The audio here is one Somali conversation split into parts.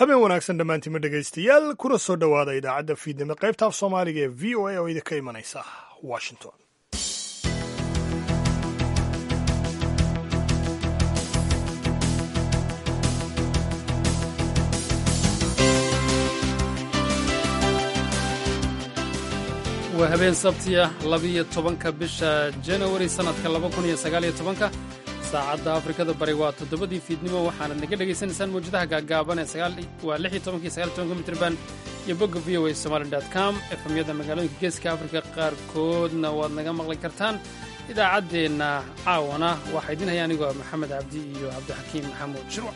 habeen wanaagsan dhammaantiima dhegaystayaal kuna soo dhowaada idaacadda fiidnimo qaybta af soomaaliga ee v o a oo idinka imanaysa washington waa habeen sabtiya labiyo tobanka bisha janawari sannadka laba kun iyo sagaaliyo tobanka saacadda afrikada bari waa toddobadii fiidnimo waxaanad naga dhegaysanaysaan mawjadaha gaagaaban ee waa lix iyo tobanki sagaal iyo tobanka mitrban iyo bogga v o a somali dot com efemyada magaalooyinka geeska afrika qaarkoodna waad naga maqli kartaan idaacaddeenna caawana waxaa idin haya anigoo maxamed cabdi iyo cabdixakiim maxamuud shirwac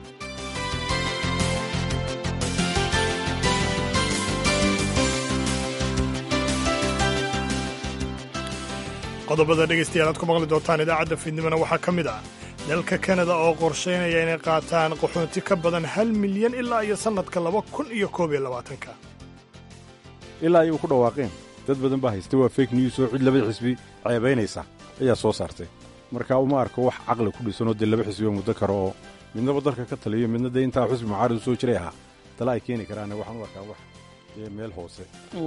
qodobada dhegaystayaal aad ku maqli doontaan idaacadda fiidnimona waxaa ka mid ah dalka kanada oo qorshaynaya inay qaataan qaxoonti ka badan hal milyan ilaa iyo sannadka laba kun iyo koob iyo labaatanka ilaa ay u ku dhawaaqeen dad badan baa haysta waa fake news oo cid laba xisbi ceebaynaysa ayaa soo saartay marka uma arko wax caqli ku dhisanoo dee laba xisbi oo muddo karo oo midnaba dalka ka taliyo midna dee intaa xisbi mucaarad u soo jiray ahaa tala ay keeni karaane waxaan u arkaa wax dee meel hoose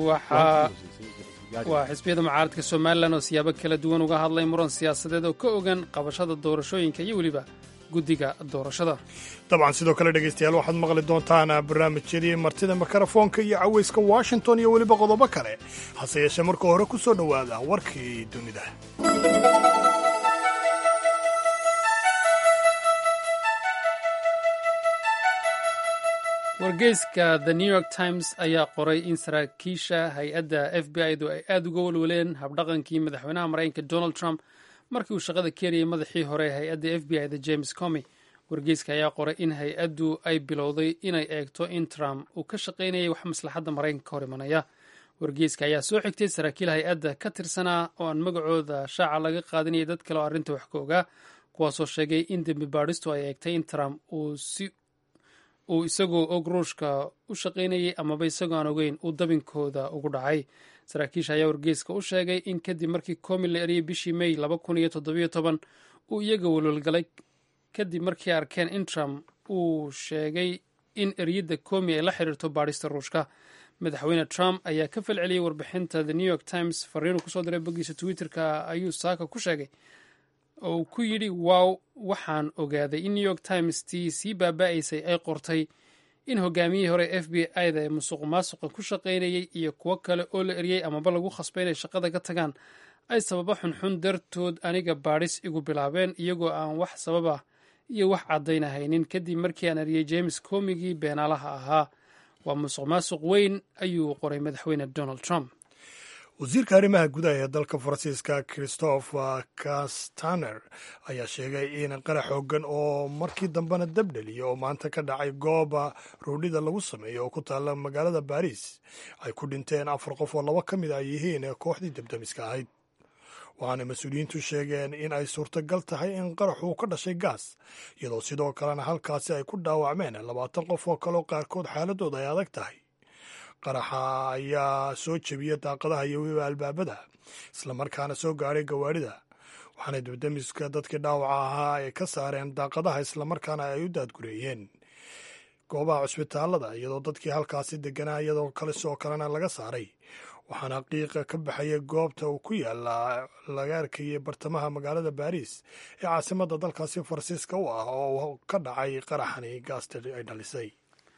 waa xisbiyada mucaaradka somalilan oo siyaabo kala duwan uga hadlay muran siyaasadeed oo ka ogan qabashada doorashooyinka iyo weliba guddiga doorashada dabcan sidoo kale dhegaystayaal waxaad maqli doontaan barnaamijyadii martida mikrofoonka iyo cawayska washington iyo weliba qodobo kale hase yeeshee marka hore ku soo dhowaada warkii dunida wargeyska the new york times ayaa qoray in saraakiisha hay-adda f b i-du ay aada uga walwaleen habdhaqankii madaxweynaha maraykanka donald trump markii uu shaqada keenayay madaxii hore ee hay-adda f b i da james comy wargeyska ayaa qoray in hay-addu ay bilowday inay eegto in trump uu ka shaqaynayay wax maslaxadda maraykanka ka hor imanaya wargeyska ayaa soo xigtay saraakiil hay-adda ka tirsanaa oo aan magacooda shaaca laga qaadinayay dad kale oo arrinta wax ka ogaa kuwaasoo sheegay in dembi baadhistu ay eegtay in trump uu si uu isagoo og ruushka u shaqaynayay amaba isagoo aan ogeyn uu dabinkooda ugu dhacay saraakiisha ayaa wargeyska u sheegay in kadib markii komi la eriyey bishii may laba kun iyo toddobiyo toban uu iyaga walwalgalay kadib markii arkeen in trump uu sheegay in eriyadda komi ay la xiriirto baadhista ruushka madaxweyne trump ayaa ka falceliyey warbixinta the new york times fariinu kusoo diray boggiisa twitterka ayuu saaka ku sheegay oo uu ku yidhi waaw waxaan ogaaday in new york times tii sii baaba'aysay ay qortay in hogaamiyihii hore f b i da ee musuq maasuqa ku shaqaynayay iyo kuwo kale oo la eriyey amaba lagu khasbay inay shaqada ka tagaan ay sababo xunxun dartood aniga baadhis igu bilaabeen iyagoo aan wax sababa iyo wax caddaynahaynin kadib markii aan eriyey james comigii beenaalaha ahaa waa musuq maasuq weyn ayuu qoray madaxweyne donald trump wasiirka arrimaha gudaha ee dalka faransiiska christopher castaner ayaa sheegay in qarax xoogan oo markii dambena dabdheliya oo maanta ka dhacay gooba roodhida lagu sameeyo oo ku taalla magaalada baariis ay ku dhinteen afar qof oo laba ka mid ay yihiin kooxdii dabdamiska ahayd waxaana mas-uuliyiintu sheegeen in ay suurtagal tahay in qaraxuu ka dhashay gaas iyadoo sidoo kalena halkaasi ay ku dhaawacmeen labaatan qof oo kaleo qaarkood xaaladooda ay adag tahay qaraxa ayaa soo jebiya daaqadaha iyo weliba albaabada islamarkaana soo gaadhay gawaarida waxaana dabdamiska dadkii dhaawaca ahaa ay ka saareen daaqadaha islamarkaana ay u daadgureeyeen goobaha cusbitaalada iyadoo dadkii halkaasi deganaa iyadoo kale sidoo kalena laga saaray waxaana qiiqa ka baxaya goobta uu ku yaala laga arkayay bartamaha magaalada baariis ee caasimadda dalkaasi faransiiska u ah oo ka dhacay qaraxani gaasta ay dhalisay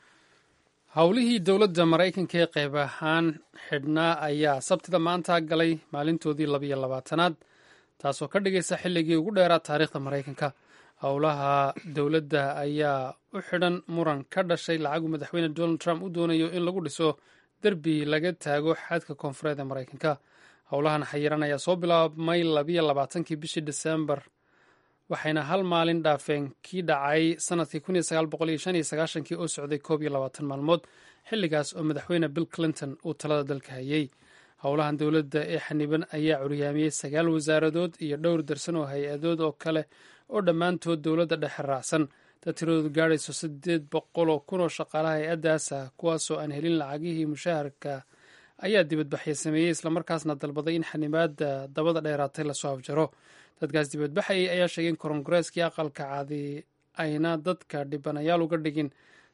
howlihii dowladda maraykanka ee qayb ahaan xidhnaa ayaa sabtida maanta galay maalintoodii labiyo labaatanaad taasoo ka dhigaysa xilligii ugu dheeraa taariikhda maraykanka howlaha dowladda ayaa u xidhan muran ka dhashay lacagu madaxweyne donald trump u doonayo in lagu dhiso derbi laga taago xadka koonfureed ee maraykanka howlahan xayiran ayaa soo bilaabmay labiyo labaatankii bishii desembar waxayna hal maalin dhaafeen kii dhacay sanadkii kun iyo sagaal boqol iyo shan iyo sagaashankii oo socday koob iyo labaatan maalmood xilligaas oo madaxweyne bill clinton uu talada dalka hayay howlahan dowladda ee xaniban ayaa curyaamiyey sagaal wasaaradood iyo dhowr darsan oo hay-adood oo kale oo dhammaantood dowladda dhexe raacsan dad tiradoodu gaadhayso siddeed boqol oo kun oo shaqaalaha hay-addaasa kuwaasoo aan helin lacagihii mushaharka ayaa dibadbaxya sameeyey islamarkaasna dalbaday in xanibaadda dabada dheeraatay lasoo afjaro dadkaas dibadbaxayay ayaa sheegay in korongareeskii aqalka caadi ayna dadka dhibanayaal uga dhigin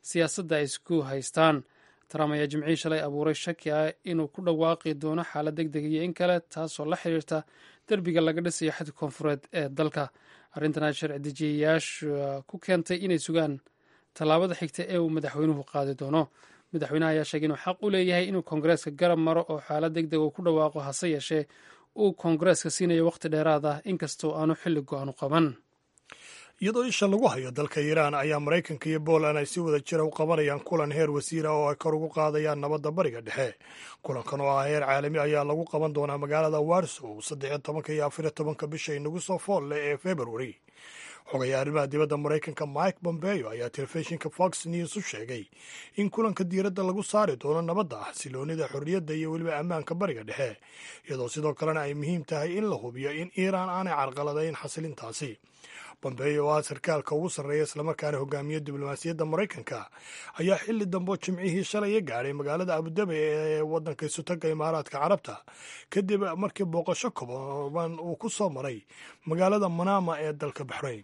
siyaasadda ay isku haystaan trump ayaa jimcihii shalay abuuray shaki ah inuu ku dhawaaqi doono xaalad deg deg iyo in kale taasoo la xiriirta derbiga laga dhisayo xadka koonfureed ee dalka arrintan ay sharci dejiyayaasha ku keentay inay sugaan tallaabada xigta ee uu madaxweynuhu qaadi doono madaxweynaha ayaa sheegay inuu xaq u leeyahay inuu koongareeska garab maro oo xaalad deg deg uu ku dhawaaqo hase yeeshee uu koongareeska siinayo wakhti dheeraad ah inkastoo aanu xilli go-aan u qaban iyadoo isha lagu hayo dalka iiraan ayaa maraykanka iyo poland ay si wada jira u qabanayaan kulan heer wasiira oo ay kor ugu qaadayaan nabadda bariga dhexe kulankan oo ah heer caalami ayaa lagu qaban doonaa magaalada warsow saddexiyo tobanka iyo afariyo tobanka bisha inagu soo fool leh ee februari xogayaa arrimaha dibadda maraykanka mike bombeo ayaa telefishinka fox news u sheegay in kulanka diiradda lagu saari doono nabadda xasiloonida xorriyadda iyo weliba ammaanka bariga dhexe iyadoo sidoo kalena ay muhiim tahay in la hubiyo in iiraan aanay carqaladayn xasilintaasi bombeo oo ah sarkaalka ugu sarreeya islamarkaana hogaamiya diblomaasiyadda maraykanka ayaa xilli dambo jimcihii shalaya gaadhay magaalada abudabi ee waddanka isutaga imaaraadka carabta kadib markii booqasho kooban uu ku soo maray magaalada manama ee dalka baxrayn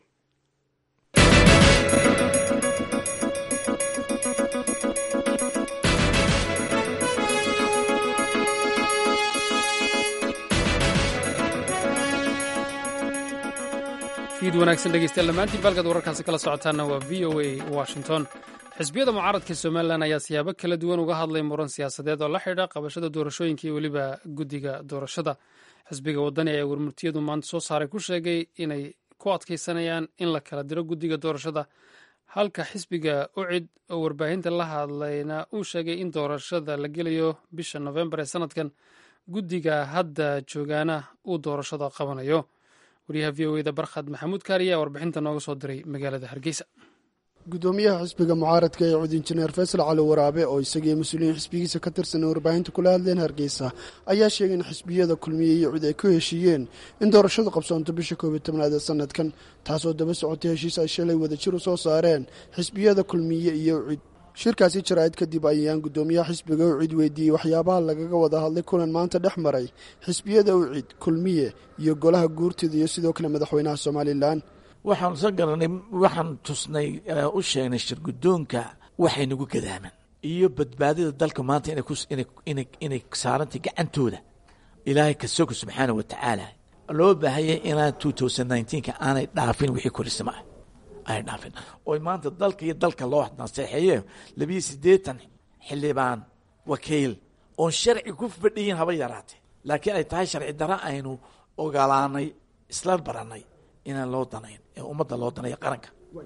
fiid wanaagsan dhegeystayaal dhammaantiin baalkaad wararkaasi kala socotaana waa v o a washington xisbiyada mucaaradka somalilan ayaa siyaabo kala duwan uga hadlay muran siyaasadeed oo la xidha qabashada doorashooyinka iyo weliba guddiga doorashada xisbiga wadani ayaa warmurtiyadu maanta soo saaray ku sheegay inay ku adkaysanayaan in la kala diro guddiga doorashada halka xisbiga ucid oo warbaahinta la hadlayna uu sheegay in doorashada la gelayo bisha nofembar ee sanadkan guddiga hadda joogaana uu doorashada qabanayo waryaha v o eda barkhad maxamuud kaariya warbixinta nooga soo diray magaalada hargeysa gudoomiyaha xisbiga mucaaradka ee cud injineer faysal cali waraabe oo isagii mas-uuliyiin xisbigiisa ka tirsan warbaahinta kula hadleen hargeysa ayaa sheegay in xisbiyada kulmiye iyo cud ay ku heshiiyeen in doorashadu qabsoonto bisha koob iyo tobnaad ee sanadkan taasoo daba socotay heshiis ay shalay wadajir u soo saareen xisbiyada kulmiye iyo cid shirkaasi jaraa'id kadib ayaan gudoomiyaha xisbiga ucid weydiiyey waxyaabaha lagaga wada hadlay kulan maanta dhex maray xisbiyada ucid kulmiye iyo golaha guurtida iyo sidoo kale madaxweynaha somalilan waxaanu soo garanay waxaan tusnay u sheegnay shirgudoonka waxay nagu gadaaman iyo badbaadada dalka maanta inay saarantay gacantooda ilaahay kasoga subxaana wa tacaala loo baahayay inaan ka aanay dhaafin wixii korisama ah aanay dhaafin oo maanta dalka iyo dalka loo naseexeeye labiyo siddeetan xildhibaan wakiil oon sharci ku fadhiyin haba yaraatee laakiin ay tahay sharci daro aynu ogolaanay isla baranay inaan loo danayn ee ummadda loo danaya qaranka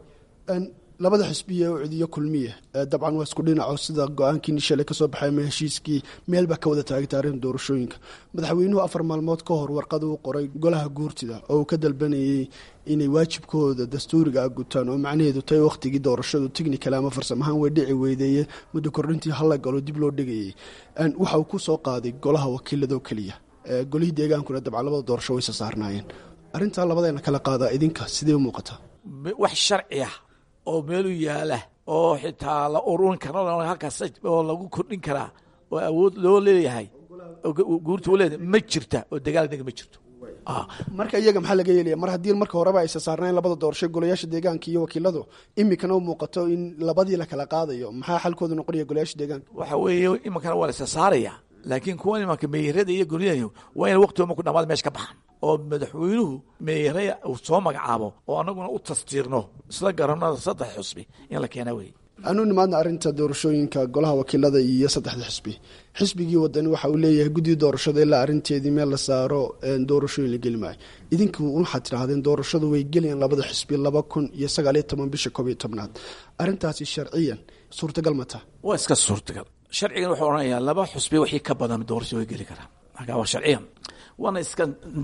labada xisbiya ucid iyo kulmiye dabcan waa isku dhinaco sida go-aankii shalay kasoo baxay ama heshiiskii meel baa ka wada taagay taarikhda doorashooyinka madaxweynuhu afar maalmood ka hor warqad uu qoray golaha guurtida oo uu ka dalbanayay inay waajibkooda dastuuriga a gutaan oo macnaheedu tahay wakhtigii doorashadu technical ama farsamahaan way dhici weydeeye muddo kordhintii hala galo dib loo dhigayay waxa uu ku soo qaaday golaha wakiiladoo keliya golihii deegaankuna dabcan labada doorasho waysa saarnaayeen arrintaa labadeena kala qaadaa idinka sidee u muuqataa wax sharci ah oo meelu yaala oo xitaa la ururin karo halkaas oo lagu kordhin karaa oo awood loo leeyahay guurta u leedahay ma jirta oo dagaal dega ma jirto marka iyaga maxaa laga yeelaya mar haddii marka horeba aysa saarnayn labada doorasho golayaasha deegaanka iyo wakiiladu imikana u muuqato in labadii la kala qaadayo maxaa xalkooda noqonaya golayaasha deegaanka waxa weeye iminkana waa la isa saaraya laakiin kuwan imanka meeyarada iyo golyaha waa ina waqtigooma ku dhamaada meesha ka baxan oo madaxweynuhu meeyaraya uu soo magacaabo oo annaguna u tastiirno isla garanada saddex xusbi in la keenaa wey anu nimaadna arrinta doorashooyinka golaha wakiilada iyo saddexda xisbi xisbigii wadani waxa uu leeyahay guddii doorashada ilaa arrinteedii meel la saaro doorashooyin la geli maayo idinku waxaad tidhahdeen doorashadu way gelayaan labada xisbi laba kun iyo sagaaliyo toban bisha koob iyo tobnaad arrintaasi sharciyan suurtagal mata waa iska suurtagal sharcigan wuxuu odhanayaa laba xusbi wixii ka badan doorasho way geli karaan marka waa sharciyan waana iska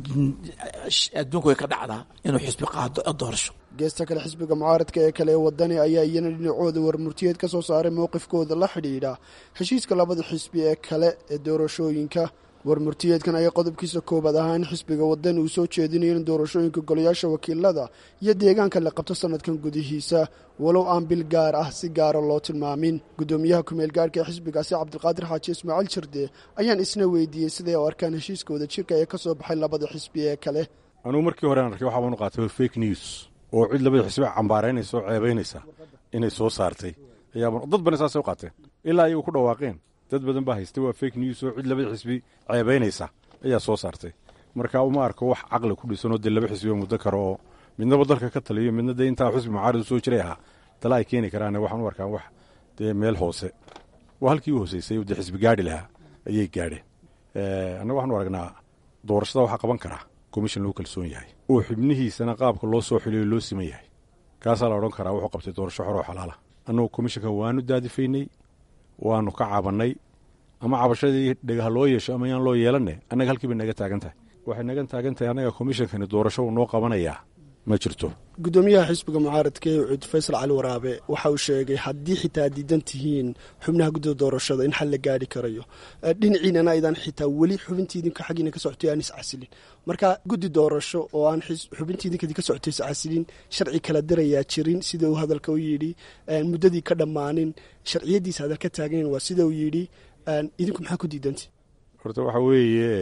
adduunku way ka dhacdaa inuu xisbi qaado doorasho geesta kale xisbiga mucaaradka ee kale ee wadani ayaa iyana dhinacooda warmurtiyeed ka soo saaray mowqifkooda la xidhiidha heshiiska labada xisbi ee kale ee doorashooyinka warmurtiyeedkan ayaa qodobkiisa koobaad ahaa in xisbiga wadani uu soo jeedinayo in doorashooyinka golayaasha wakiilada iyo deegaanka la qabto sanadkan gudihiisa walow aan bil gaar ah si gaara loo tilmaamin gudoomiyaha kumeel gaarhka ee xisbigaasi cabdiqaadir xaaji ismaaciil jirde ayaan isna weydiiyey siday u arkaan heshiiska wadajirka ee ka soo baxay labada xisbi ee kale anugu markii hore aan arkay waxaa baanu qaatay fake news oo cid labada xisbi cambaaraynaysa oo ceebaynaysa inay soo saartay ayaaban dad badan saasay u qaateen ilaa ayagu ku dhawaaqeen dad badan baa haystay waa fake news oo cid laba xisbi ceebaynaysa ayaa soo saartay marka uma arko wax caqli ku dhisanoo dee laba xisbiba muddo karo oo midnaba dalka ka taliyo midna dee intaa xusbi mucaarid u soo jiray ahaa tala ay keeni karaan waxaan u arkaa wax dee meel hoose waa halkii u hooseysay dee xisbi gaadhi lahaa ayay gaadheen annaga waxaanu aragnaa doorashada waxaa qaban karaa komishan lagu kalsoon yahay oo xubnihiisana qaabka loo soo xiliyo loo siman yahay kaasaa la odhan karaa wuxuu qabtay doorasho xor oo xalaala annagu komishanka waanu daadifaynay waanu ka cabannay ama cabashadii dhagaha loo yeesho ama yaan loo yeelanne annaga halkii bay naga taagan tahay waxay naga taagan tahay annaga komishankani doorasho uu noo qabanayaa ma jirto gudoomiyaha xisbiga mucaaradka ee ucud faysal cali waraabe waxa uu sheegay haddii xitaa diidan tihiin xubnaha guddida doorashada in xal la gaari karayo dhinaciinana aydan xitaa weli xubintiidinka xaggiina ka socotay aan iscasilin marka guddi doorasho oo aan xubintiidinka ka socotay iscasilin sharci kala dirayaa jirin sida uu hadalka u yidhi muddadii ka dhammaanin sharciyadiisa hadal ka taagnayn waa sida uu yidhi idinku maxaa ku diidanti horta waxa weeye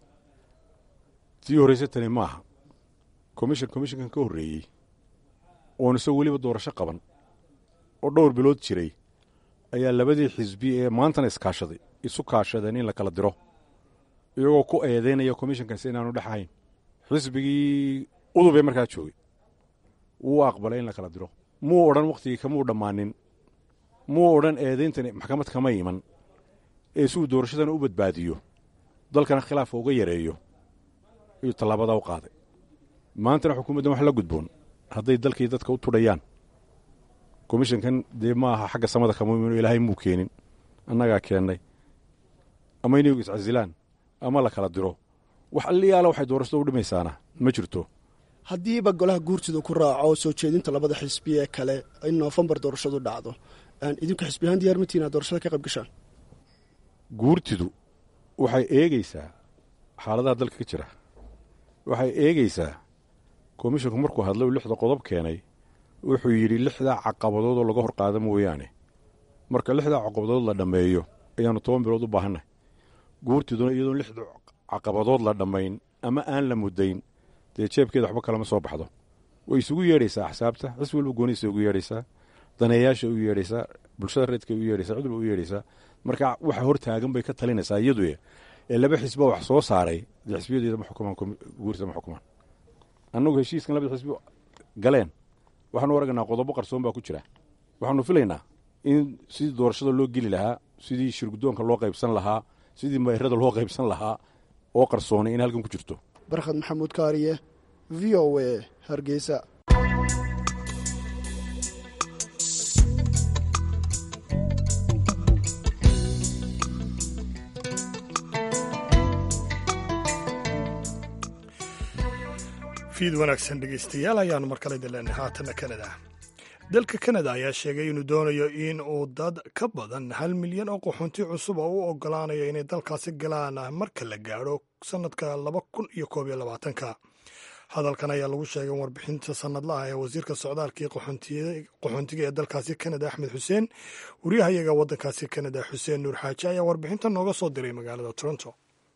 tii horreysa tani maaha commission commishankan ka horreeyey oon isagoo weliba doorasho qaban oo dhowr bilood jiray ayaa labadii xisbi ee maantana iskaashaday isu kaashadeen in la kala diro iyagoo ku eedeynaya commishankaasi inaanu dhex ahayn xisbigii udub ee markaa joogay wuu aqbalay in la kala diro muu odhan wakhtigii kamuu dhammaanin muu odhan eedeyntani maxkamad kama iman ee si uu doorashadana u badbaadiyo dalkana khilaafka uga yareeyo ayuu tallaabadaa u qaaday maantana xukuumaddan wax la gudboon hadday dalkii dadka u tudhayaan komishankan dee ma aha xagga samada kama imino ilaahay muu keenin annagaa keennay ama inagu iscasilaan ama la kala diro wax alliyaala waxay doorashada u dhimaysaana ma jirto haddiiba golaha guurtida ku raaco soo jeedinta labada xisbi ee kale in noofembar doorashadu dhacdo idinku xisbi ahaan diyaar matiin aad doorashada ka qayb gashaan guurtidu waxay eegaysaa xaaladaha dalka ka jira waxay eegaysaa komishinku markuu hadlay uu lixda qodob keenay wuxuu yidhi lixdaa caqabadood oo laga hor qaada mooyaane marka lixdaa caqabadood la dhammeeyo ayaannu toban bilood u baahannahy guurtiduna iyadoon lixda caqabadood la dhammayn ama aan la muddayn dee jeebkeeda waxba kalama soo baxdo way isugu yeedhaysaa axsaabta xisbi walba gooniisa ugu yeedhaysaa daneeyaasha u yeedhaysaa bulshada reedka u yeedhaysaa cid walba u yeedhaysaa marka waxa hor taagan bay ka talinaysaa iyadu ee laba xisba wax soo saaray dee xisbiyadeeda ma xukumaan guurtida ma xukumaan annagu heshiiskan labada xisbi galeen waxaanu aragnaa qodobo qarsoon baa ku jira waxaanu filaynaa in sidii doorashada loo geli lahaa sidii shirgudoonka loo qaybsan lahaa sidii mayrada loo qaybsan lahaa oo qarsoonay in halkan ku jirto barkhad maxamuud kaariye v o a hargeysa fiid wanaagsan dhegeystayaal ayaanu mar kale dileenay haatana kanada dalka kanada ayaa sheegay inuu doonayo in uu dad ka badan hal milyan oo qaxoonti cusub oo u ogolaanayo inay dalkaasi galaan marka la gaadho sannadka laba kun iyo koob iyo labaatanka hadalkan ayaa lagu sheegay warbixinta sanadlaha ee wasiirka socdaalka iyo qaxoontiga ee dalkaasi kanada axmed xuseen wariyahayaga waddankaasi kanada xuseen nuur xaaji ayaa warbixinta nooga soo diray magaalada toronto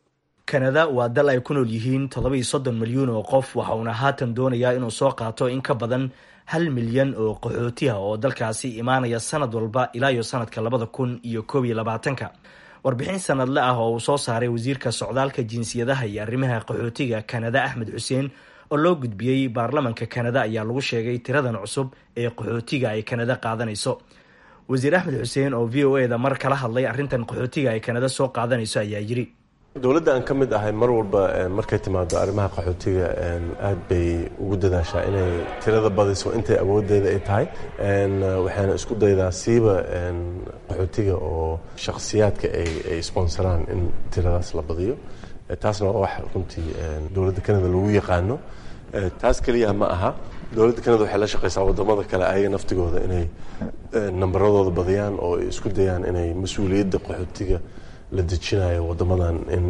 kanada waa dal ay ku nool yihiin toddoba-iyo soddon milyuun oo qof waxa uuna haatan doonayaa inuu soo qaato in ka badan hal milyan oo qaxootiha oo dalkaasi imaanaya sanad walba ilaa iyo sanadka labada kun iyo koob iyo labaatanka warbixin sanadle ah oo uu soo saaray wasiirka socdaalka jinsiyadaha iyo arrimaha qaxootiga kanada axmed xuseen oo loo gudbiyey baarlamanka kanada ayaa lagu sheegay tiradan cusub ee qaxootiga ay kanada qaadanayso wasiir axmed xuseen oo v o e da mar kala hadlay arrintan qaxootiga ay kanada soo qaadanayso ayaa yiri dowladda aan ka mid ahay mar walba markay timaado arrimaha qaxootiga aad bay ugu dadaashaa inay tirada badiso intay awoodeeda ay tahay waxaana isku daydaa siiba qaxootiga oo shakhsiyaadka ay sponsoraan in tiradaas la badiyo taasna waa wax runtii dowladda kanada lagu yaqaano taas keliya ma aha dowladda kanada waxay la shaqaysaa wadamada kale ayaga naftigooda inay nambaradooda badiyaan oo ay isku dayaan inay mas-uuliyadda qaxootiga la dejinayo wadamadan in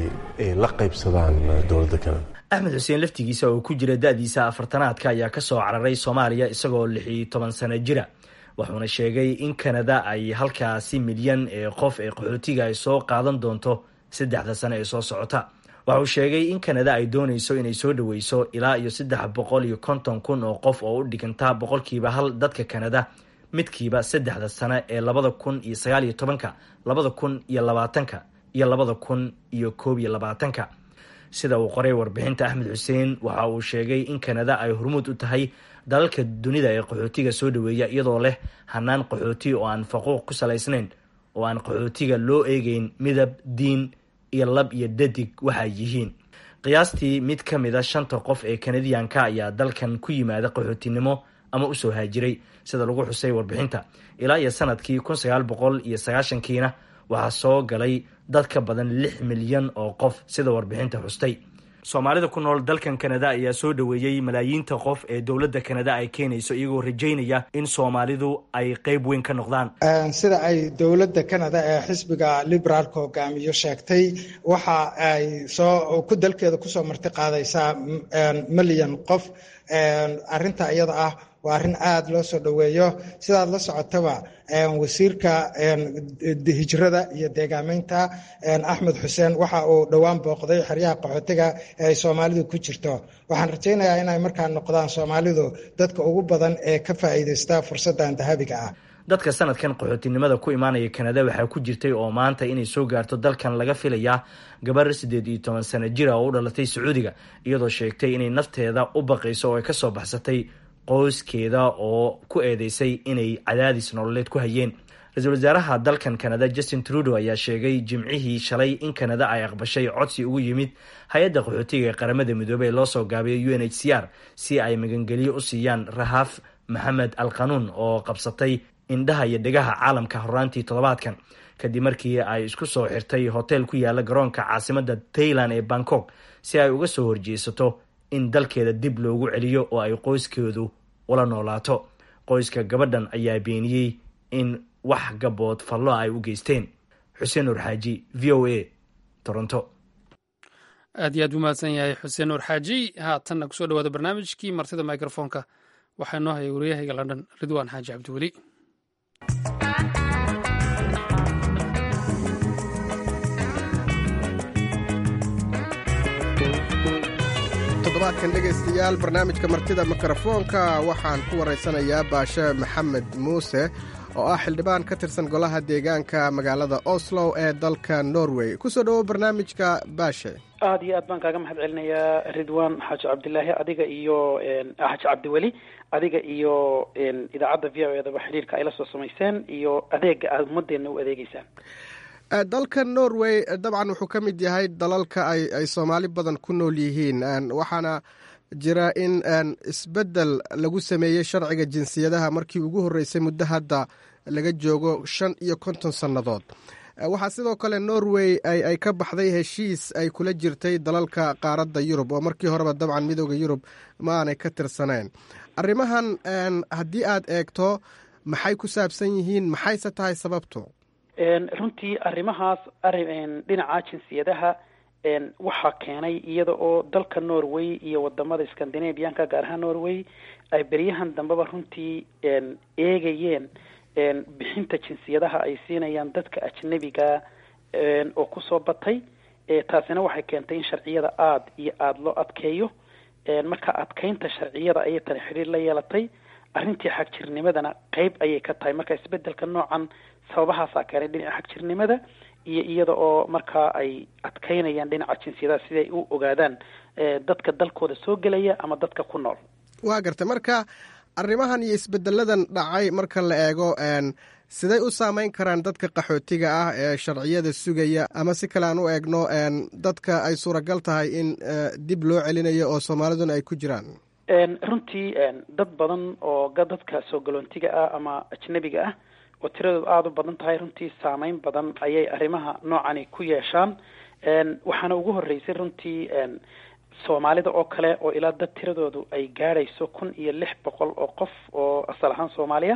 ay la qaybsadaan dowladda kanada axmed xuseen laftigiisa oo ku jira da-diisa afartanaadka ayaa kasoo cararay soomaaliya isagoo lix iyo toban sano jira wuxuuna sheegay in kanada ay halkaasi milyan ee qof ee qaxootiga ay soo qaadan doonto saddexda sano ee soo socota waxa uu sheegay in kanada ay doonayso inay soo dhaweyso ilaa iyo saddex boqol iyo konton kun oo qof oo u dhiganta boqolkiiba hal dadka kanada midkiiba saddexda sane ee labada kun iyo sagaal iyo tobanka labada kun iyo labaatanka iyo labada kun iyo koob iyo labaatanka sida uu qoray warbixinta axmed xuseen waxa uu sheegay in kanada ay hormuud u tahay dalalka dunida ee qaxootiga soo dhaweeya iyadoo leh hanaan qaxooti oo aan faquuq ku salaysnayn oo aan qaxootiga loo eegeyn midab diin iyo lab iyo dadig waxay yihiin qiyaastii mid ka mid a shanta qof ee kanadiyanka ayaa dalkan ku yimaada qaxootinimo ama usoo haajiray sida lagu xusay warbixinta ilaa iyo sanadkii kun sagaal boqol iyo sagaashankiina waxaa soo galay dad ka badan lix milyan oo qof sida warbixinta xustay soomaalida ku nool dalkan kanada ayaa soo dhoweeyey malaayiinta qof ee dowladda kanada ay keenayso iyagoo rajaynaya in soomaalidu ay qeyb weyn ka noqdaan sida ay dowladda kanada ee xisbiga liberaalka hogaamiyo sheegtay waxa ay soo ku dalkeeda kusoo marti qaadaysaa milyan qof arinta iyada ah waa arrin aada loo soo dhoweeyo sidaad la socotaba wasiirka hijrada iyo deegaameynta axmed xuseen waxa uu dhowaan booqday xeryaha qaxootiga ee ay soomaalidu ku jirto waxaan rajaynayaa inay markaa noqdaan soomaalidu dadka ugu badan ee ka faa'iidaysta fursaddan dahabiga ah dadka sanadkan qaxootinimada ku imaanaya kanada waxaa ku jirtay oo maanta inay soo gaarto dalkan laga filayaa gabar siddeed iyo toban sano jira oo u dhalatay sacuudiga iyadoo sheegtay inay nafteeda u baqayso oo ay kasoo baxsatay qoyskeeda oo ku eedeysay inay cadaadis nololeed ku hayeen ra-iisul wasaaraha dalkan kanada justin trudeau ayaa sheegay jimcihii shalay in kanada ay aqbashay codsi ugu yimid hay-adda qaxootiga ee qaramada midoobey ee loo soo gaabiyay u n h c r si ay magangelyo u siiyaan rahaaf maxamed al qanuun oo qabsatay indhaha iyo dhegaha caalamka horaantii toddobaadkan kadib markii ay isku soo xirtay hotel ku yaala garoonka caasimada tayland ee bangkok si ay uga soo horjeesato in dalkeeda dib loogu celiyo oo ay qoyskeedu ula noolaato qoyska gabadhan ayaa beeniyey in wax gabood fallo ay u geysteen xuseen nur xaaji v o a toronto aad iyo aad u mahadsan yahay xuseen nuur xaaji haatanna kusoo dhawaada barnaamijkii martida microfonka waxaa noo hayay waryahayga london ridwaan xaaji cabdiweli todobaadkan dhegaystayaal barnaamijka martida mikrofoonka waxaan ku waraysanayaa baashe maxamed muuse oo ah xildhibaan ka tirsan golaha deegaanka magaalada oslo ee dalka norway kusoo dhawow barnaamijka baashe aada iyo aad baan kaaga mahad celinayaa ridwan xaaji cabdilaahi adiga iyo xaaji cabdiweli adiga iyo idaacadda v o edaba xidhiirka ay la soo samayseen iyo adeega aada ummadeenna u adeegeysaan dalka norway dabcan wuxuu ka mid yahay dalalka ay ay soomaali badan ku nool yihiin waxaana jira in isbeddel lagu sameeyey sharciga jinsiyadaha markii ugu horreysay muddo hadda laga joogo shan iyo konton sannadood waxaa sidoo kale norway ay ka baxday heshiis ay kula jirtay dalalka qaaradda yurub oo markii horeba dabcan midooda yurub ma aanay ka tirsaneen arrimahan haddii aad eegto maxay ku saabsan yihiin maxayse tahay sababtu runtii arrimahaas arrin dhinaca jinsiyadaha waxaa keenay iyada oo dalka norway iyo wadamada scandinavianka gaar ahaan norway ay beryahan dambeba runtii eegayeen bixinta jinsiyadaha ay siinayaan dadka ajnabiga oo kusoo batay taasina waxay keentay in sharciyada aada iyo aada loo adkeeyo marka adkeynta sharciyada ayay tani xidhiir la yeelatay arrintii xagjirnimadana qeyb ayay ka tahay marka isbedelka noocan sababahaasaa keenay dhinaca xagjirnimada iyo iyada oo markaa ay adkeynayaan dhinaca jinsiyadaha siday u ogaadaan dadka dalkooda soo gelaya ama dadka ku nool waa gartay marka arrimahan iyo isbedeladan dhacay marka la eego siday u saameyn karaan dadka qaxootiga ah ee sharciyada sugaya ama si kale aan u eegno dadka ay suuragal tahay in dib loo celinayo oo soomaaliduna ay ku jiraan runtii dad badan oo dadka soo galoontiga ah ama ajnabiga ah oo tiradoodu aada u badan tahay runtii saameyn badan ayay arrimaha noocani ku yeeshaan waxaana ugu horreysay runtii soomaalida oo kale oo ilaa dad tiradoodu ay gaadhayso kun iyo lix boqol oo qof oo asal ahaan soomaaliya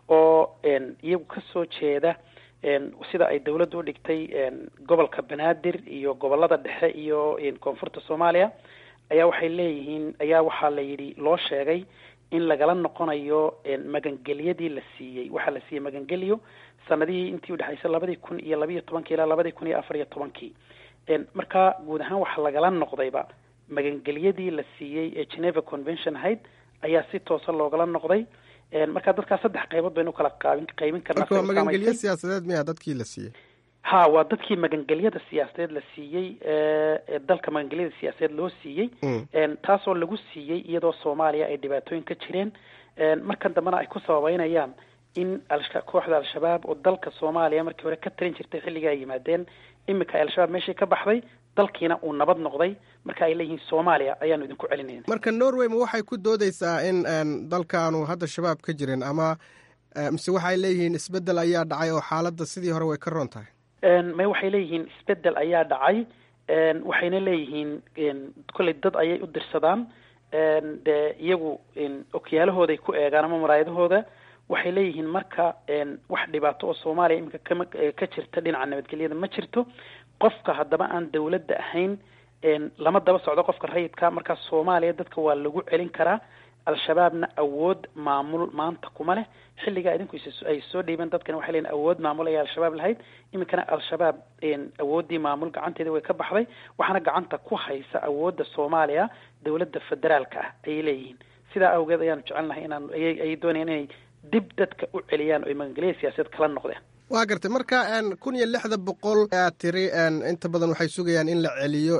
oo iyagu kasoo jeeda sida ay dawladdu u dhigtay gobolka banaadir iyo gobolada dhexe iyo koonfurta soomaaliya ayaa waxay leeyihiin ayaa waxaa la yidhi loo sheegay in lagala noqonayo magangelyadii la siiyey waxaa la siiyey magangelyo sanadihii intii udhexaysay labadii kun iyo labayo tobankii ilaa labadii kun iyo afar iyo tobankii marka guud ahaan waxaa lagala noqdayba magangelyadii la siiyey ee geneva convention ahayd ayaa si toosa loogala noqday marka dadkaas saddex qaybood baynu kala qaabin qaybin karnaa marka waa magangelyo siyaasadeed miyaa dadkii la siiyey ha waa dadkii magangelyada siyaasadeed la siiyey ee dalka magangelyada siyaasadeed loo siiyey taasoo lagu siiyey iyadoo soomaaliya ay dhibaatooyin ka jireen markan dambena ay ku sababeynayaan in kooxda al-shabaab oo dalka soomaaliya markii hore ka tarin jirtay xilligii ay yimaadeen iminka ay al-shabaab meeshii ka baxday dalkiina uu nabad noqday marka ay leeyihiin soomaaliya ayaanu idinku celinayna marka norway ma waxay ku doodeysaa in dalkaanu hadda shabaab ka jirin ama mise waxay leeyihiin isbedel ayaa dhacay oo xaaladda sidii hore way ka roon tahay may waxay leeyihiin isbedel ayaa dhacay waxayna leeyihiin kolley dad ayay u dirsadaan dee iyagu okyaalahooday ku eegaan ama maraayadahooda waxay leeyihiin marka wax dhibaato oo soomaaliya iminka kama ka jirta dhinaca nabadgelyada ma jirto qofka haddaba aan dawladda ahayn lama daba socdo qofka rayidka markaa soomaaliya dadka waa lagu celin karaa al-shabaabna awood maamul maanta kuma leh xilligaa idinku ay soo dhiibeen dadkani waxay leeyihin awood maamul ayaa al-shabaab lahayd iminkana al-shabaab awooddii maamul gacanteeda way ka baxday waxaana gacanta ku haysa awoodda soomaaliya dawladda federaalka ah ayay leeyihiin sidaa awgeed ayaanu jecelnahay inaan ayay doonayaan inay dib dadka u celiyaan oo magangelya siyaasadeed kala noqdeen waa gartay marka kun iyo lixda boqol aad tiri inta badan waxay sugayaan in la celiyo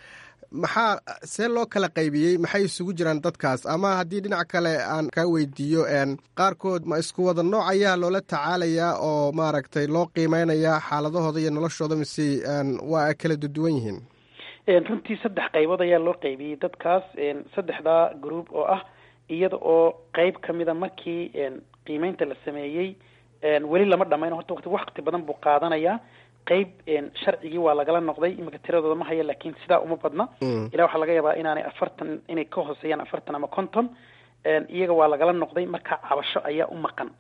maxaa see loo kala qaybiyey maxay isugu jiraan dadkaas ama haddii dhinac kale aan kaa weydiiyo qaarkood ma isku wada nooc ayaa loola tacaalayaa oo maaragtay loo qiimeynayaa xaaladahooda iyo noloshooda mise waa kala duduwan yihiin runtii saddex qaybood ayaa loo qaybiyey dadkaas saddexdaa group oo ah iyada oo qeyb ka mida markii qiimeynta la sameeyey weli lama dhamayn horta wati wakti badan buu qaadanayaa qeyb sharcigii waa lagala noqday iminka tiradooda ma haya laakiin sidaa uma badna ilaa waxaa laga yaabaa inaanay afartan inay ka hooseeyaan afartan ama konton iyaga waa lagala noqday marka cabasho ayaa u maqan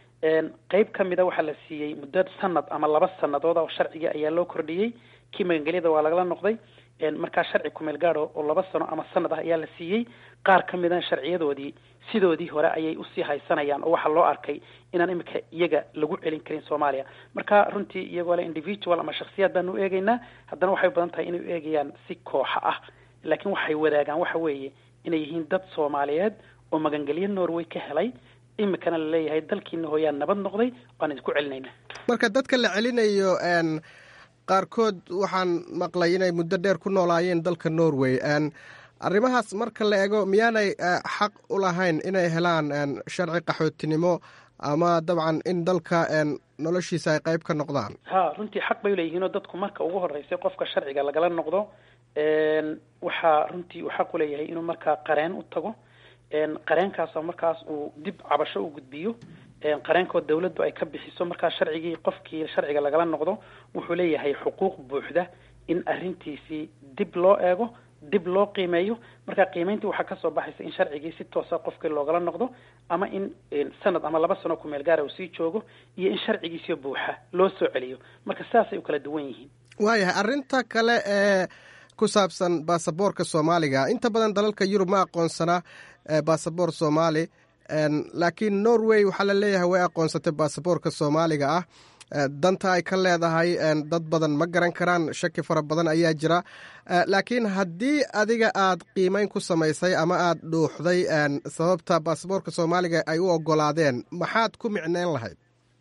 qeyb ka mida waxaa la siiyey muddo sanad ama laba sanadood oo sharcigii ayaa loo kordhiyey kii magangelyada waa lagala noqday markaa sharci kumeel gaado oo laba sano ama sanad ah ayaa la siiyey qaar ka midana sharciyadoodii sidoodii hore ayay usii haysanayaan oo waxaa loo arkay inaan iminka iyaga lagu celin karin soomaaliya marka runtii iyagoo le individual ama shaksiyaad baanu u eegeynaa haddana waxay badan tahay inay u eegayaan si kooxa ah laakiin waxay wadaagaan waxa weeye inay yihiin dad soomaaliyeed oo magangelyo norway ka helay iminkana laleeyahay dalkiina hooyaan nabad noqday waan idinku celinayna marka dadka la celinayo qaarkood waxaan maqlay inay muddo dheer ku noolaayeen dalka norway arrimahaas marka la ego miyaanay xaq u lahayn inay helaan sharci qaxootinimo ama dabcan in dalka noloshiisa ay qayb ka noqdaan ha runtii xaq bay uleeyihiinoo dadku marka ugu horeysay qofka sharciga lagala noqdo waxaa runtii uu xaq uleeyahay inuu markaa qareen u tago qareenkaasoo markaas uu dib cabasho u gudbiyo qareenkoo dawladdu ay ka bixiso markaa sharcigii qofkii sharciga lagala noqdo wuxuu leeyahay xuquuq buuxda in arrintiisii dib loo eego dib loo qiimeeyo marka qiimeyntii waxaa kasoo baxaysa in sharcigii si toosa qofkii loogala noqdo ama in sanad ama laba sano kumeel gaara uu sii joogo iyo in sharcigiisio buuxa loo soo celiyo marka saasay u kala duwan yihiin waayahay arrinta kale ee ku saabsan baasaboorka soomaaliga inta badan dalalka yurub ma aqoonsana baasaboor soomaali laakiin norway waxaa la leeyahay way aqoonsatay baasaboorka soomaaliga ah danta ay ka leedahay dad badan ma garan karaan shaki fara badan ayaa jira laakiin haddii adiga aad qiimeyn ku samaysay ama aad dhuuxday sababta baasaboorka soomaaliga ay u ogolaadeen maxaad ku micneyn lahayd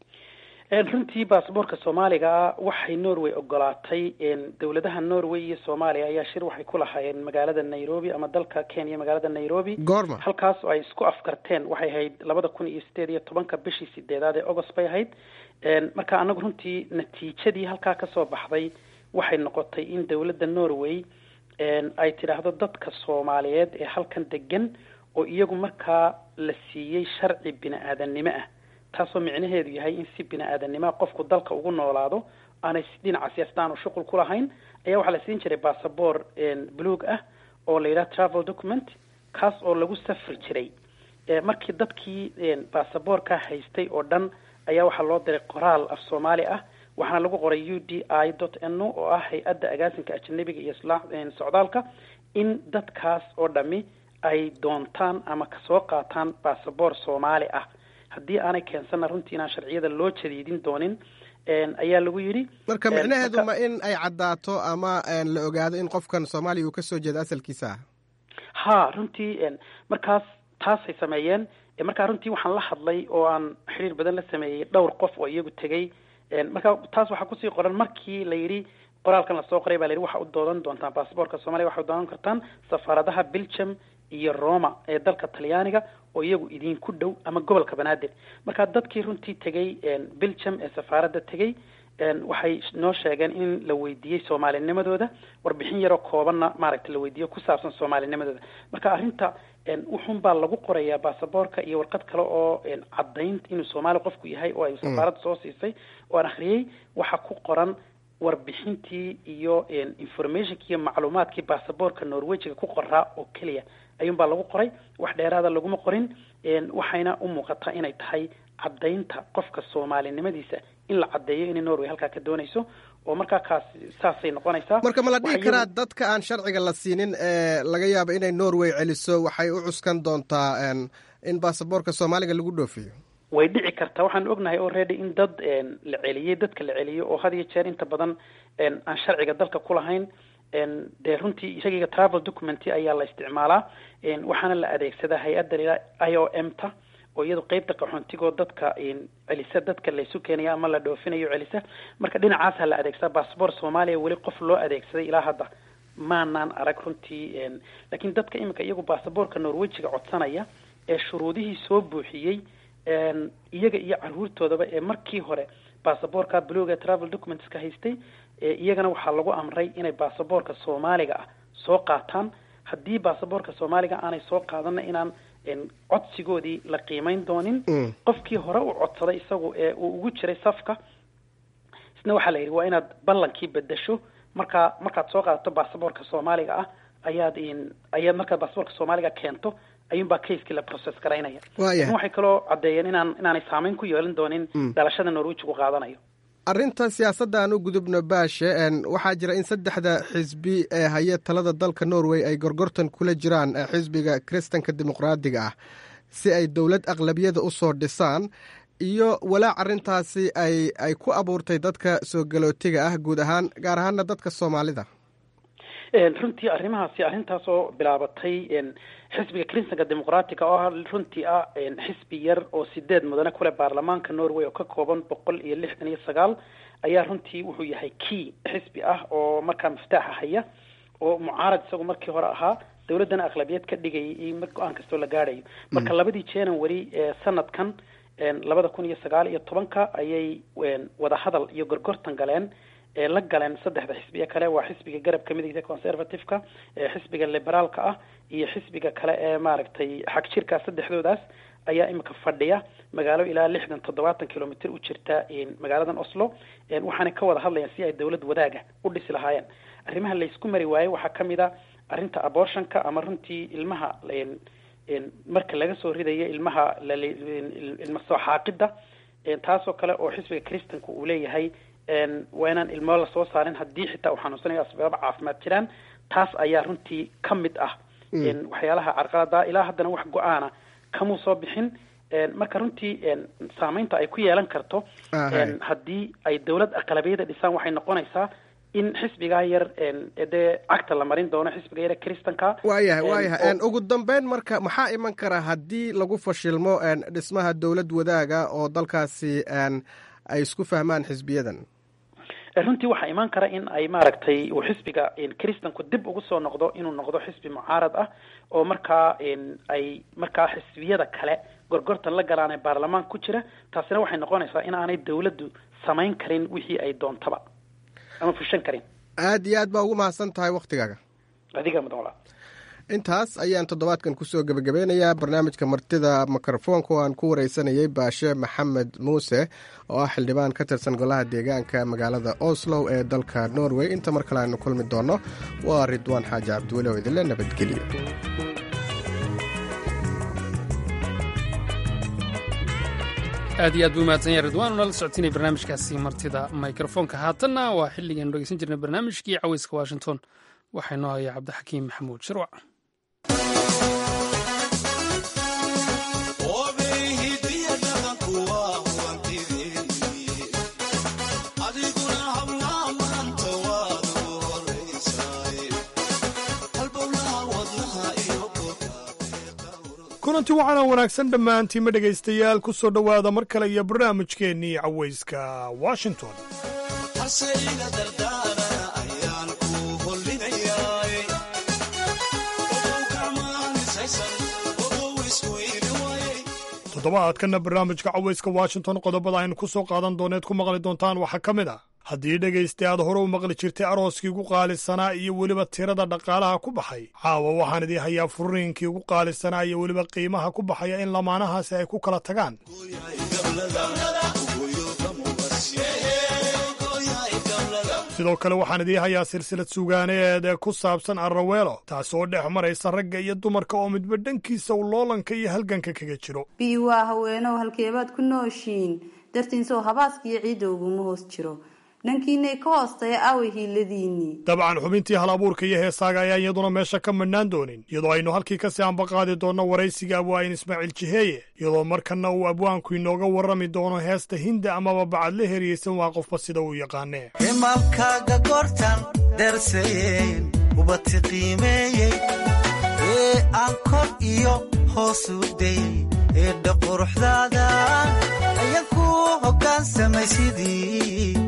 runtii baasaboorka soomaaliga waxay norway ogolaatay dowladaha norway iyo soomaaliya ayaa shir waxay ku lahaayeen magaalada nairobi ama dalka kenya magaalada nairobi goorma halkaas oo ay isku afkarteen waxay ahayd labada kun iyo sideed iyo tobanka bishii sideedaad ee august bay ahayd marka anagu runtii natiijadii halkaa kasoo baxday waxay noqotay in dowladda norway ay tidhaahdo dadka soomaaliyeed ee halkan degan oo iyagu markaa la siiyey sharci bini-aadannimo ah taasoo micnaheedu yahay in si bini-aadannimoa qofku dalka ugu noolaado aanay dhinaca siyaasada aanu shuqul ku lahayn ayaa waxaa la siin jiray bassabor buluog ah oo la yidhaha travel document kaas oo lagu safri jiray markii dadkii bassaborka haystay oo dhan ayaa waxaa loo diray qoraal af soomaali ah waxaana lagu qoray u d i dot n o oo ah hay-adda agaasinka ajanabiga iyo socdaalka in dadkaas oo dhami ay doontaan ama kasoo qaataan bassabor soomaali ah haddii aanay keensana runtii inaan sharciyada loo jadiidin doonin ayaa lagu yidhi marka micnaheedu ma in ay caddaato ama la ogaado in qofkan soomaaliya uu kasoo jeedo asalkiisa ah ha runtii markaas taasay sameeyeen marka runtii waxaan la hadlay oo aan xiriir badan la sameeyey dhowr qof oo iyagu tegey marka taas waxaa kusii qoran markii la yidhi qoraalkan lasoo qoray baa la yidhi waxa u doodan doontaan basaboorka soomaaliya waxa u doodan kartaan safaaradaha belgium iyo roma ee dalka talyaaniga oo iyagu idinku dhow ama gobolka banaadir marka dadkii runtii tegey belgium ee safaaradda tegey waxay noo sheegeen in la weydiiyey soomaalinimadooda warbixin yaroo koobanna maaragta la weydiiyo ku saabsan soomaalinimadooda marka arrinta wuxun baa lagu qorayaa basaboorka iyo warqad kale oo caddayn inuu soomaali qofku yahay oo ay safaaradda soo siisay oo aan akhriyey waxa ku qoran warbixintii iyo informationkii iyo macluumaadkii basaboorka norwejiga ku qoraa oo keliya ayuunbaa lagu qoray wax dheeraada laguma qorin waxayna u muuqataa inay tahay caddaynta qofka soomaalinimadiisa in la caddeeyo inay norway halkaa ka doonayso oo markaa kaas saasay noqonaysaa marka ma la dhihi karaa dadka aan sharciga la siinin ee laga yaabo inay norway celiso waxay u cuskan doontaa in basaboorka soomaaliga lagu dhoofiyo way dhici kartaa waxaan ognahay already in dad la celiyey dadka la celiyo oo had iyo jeer inta badan aan sharciga dalka ku lahayn dee runtii isagiga travel document ayaa la isticmaalaa waxaana la adeegsadaa hay-adda lila i o m ta oo iyadu qeybta qaxoontigoo dadka celisa dadka laysu keenaya ama la dhoofinayo celisa marka dhinacaasa la adeegsadaa bassabort soomaaliya weli qof loo adeegsaday ilaa hadda maanaan arag runtii laakiin dadka iminka iyagu basaboorka norwejiga codsanaya ee shuruudihii soo buuxiyey iyaga iyo caruurtoodaba ee markii hore basaboorka bluga ee travel documentska haystay iyagana waxaa lagu amray inay basaboorka soomaaliga ah soo qaataan haddii basaboorka soomaaliga aanay soo qaadana inaan codsigoodii la qiimeyn doonin qofkii hore u codsaday isagu ee uu ugu jiray safka isna waxaa la yidhi waa inaad ballankii bedesho markaa markaad soo qaadato basaboorka soomaaliga ah ayaad ayaad markaad basaboorka soomaaliga keento ayuunbaa caskii la process garaynaya lakin waxay kaloo caddeeyeen inaan inaanay saameyn ku yeelin doonin dhalashada norwejigu qaadanayo arrinta siyaasadda aan u gudubno baashe waxaa jira in saddexda xisbi ee haya talada dalka norway ay gorgortan kula jiraan xisbiga kiristanka dimuqraadiga ah si ay dowlad aqlabiyada u soo dhisaan iyo walaac arrintaasi ay ay ku abuurtay dadka soo galootiga ah guud ahaan gaar ahaana dadka soomaalida runtii arrimahaasi arrintaas oo bilaabatay xisbiga kiristanka dimuqraatiga oo runtii ah xisbi yar oo sideed mudane kule baarlamaanka norway oo ka kooban boqol iyo lixdan iyo sagaal ayaa runtii wuxuu yahay key xisbi ah oo markaa miftaaxa haya oo mucaarad isagu markii hore ahaa dowladdana aqlabiyad ka dhigayay iyo go-aan kastoo la gaadhayo marka labadii january ee sanadkan labada kun iyo sagaal iyo tobanka ayay wadahadal iyo gorgortan galeen la galeen saddexda xisbiye kale waa xisbiga garabka midigta conservative-ka xisbiga liberaalka ah iyo xisbiga kale ee maaragtay xag jirka saddexdoodaas ayaa imika fadhiya magaalo ilaa lixdan toddobaatan kilomitr u jirta magaaladan oslo waxaanay ka wada hadlayaan si ay dowlad wadaaga u dhisi lahaayeen arrimaha laysku mari waayey waxaa kamid a arrinta abortionka ama runtii ilmaha marka laga soo ridayo ilmaha ilma soo xaaqida taasoo kale oo xisbiga kristanka uu leeyahay waa inaan ilmo lasoo saarin haddii xitaa uu xanuunsanayo asbaaba caafimaad jiraan taas ayaa runtii ka mid ah waxyaalaha carqalada ilaa haddana wax go-aana kamuu soo bixin marka runtii saameynta ay ku yeelan karto haddii ay dowlad aqlabiyada dhisaan waxay noqonaysaa in xisbigaa yar dee cagta la marin doono xisbiga yar kristanka waayahay waayahay ugu dambeyn marka maxaa iman kara haddii lagu fashilmo dhismaha dowlad wadaaga oo dalkaasi ay isku fahmaan xisbiyadan runtii waxaa imaan kara in ay maaragtay uu xisbiga kristanku dib ugu soo noqdo inuu noqdo xisbi mucaarad ah oo markaa ay markaa xisbiyada kale gorgortan la galaan ee baarlamaanka ku jira taasina waxay noqonaysaa in aanay dowladdu samayn karin wixii ay doontaba ama fushan karin aada iyo aad baa ugu mahadsan tahay waktigaaga adiga mudan walaa intaas ayaan toddobaadkan kusoo gebagabeynayaa barnaamijka martida mikrofoonka oo aan ku wareysanayay baashe maxamed muuse oo ah xildhibaan ka tirsan golaha deegaanka magaalada oslow ee dalka norway inta mar kale aynu kulmi doonno waa ridwaan xaaji cabdiweli oo idinle nabadgelyo aad iyo aad buu mahadsan yahay ridwaan unala socotinay barnaamijkaasi martida mikrofoonka haatanna waa xilligaanu dhegeysan jirnay barnaamijkii caweyska washington waxaa inoo haya cabdixakiim maxamuud shirwac kulanti waxaana wanaagsan dhammaantiima dhegaystayaal ku soo dhowaada mar kale iyo barnaamijkeennii cawayska washington toddobaadkanna barnaamijka cawayska washington qodobada aynu ku soo qaadan dooneed ku maqli doontaan waxaa ka mid ah haddii dhegaysta aad hore u maqli jirtay arooskii ugu qaalisanaa iyo weliba tirada dhaqaalaha ku baxay caawa waxaan idii hayaa furiinkii ugu qaalisanaa iyo weliba qiimaha ku baxaya in lamaanahaasi ay ku kala tagaan sidoo kale waxaan idii hayaa silsilad sugaaneed ee ku saabsan arraweelo taas oo dhex maraysa ragga iyo dumarka oo midba dhankiisa uu loolanka iyo halganka kaga jiro bii waa haweenow halkeebaad ku nooshiin dartiinsow habaaskiiyo ciidda uguma hoos jiro dhankiinay ka hoostaya aaway hiiladiinnii dabcan xubintii hal abuurka iyo heesaaga ayaan iyaduna meesha ka madhnaan doonin iyadoo aynu halkii kasii ambaqaadi doonno waraysiga abwaayin ismaaciil jiheeye iyadoo markanna uu abwaanku inooga warrami doono heesta hinda amaba bacadle heriyeysan waa qofba sida uu yaqaanee himaalkaaga goortan darsayen ubati qiimeeyey ee aan kor iyo hoos u dayey ee dhaquruxdaada ayan ku hoggaansamay sidii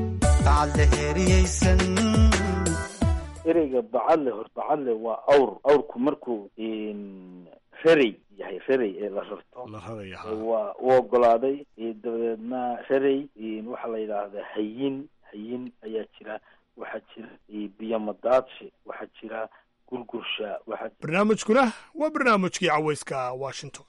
ereyga bacadle hor bacadle waa awr awrku markuu rarey yahay rarey ee la rarto waa u ogolaaday dabadeedna rarey waxaa la yidhaahdaa hayin hayin ayaa jira waxaa jira biyomadaadshe waxaa jira gurgursha waxaa barnaamijkuna waa barnaamijkii cawayska washington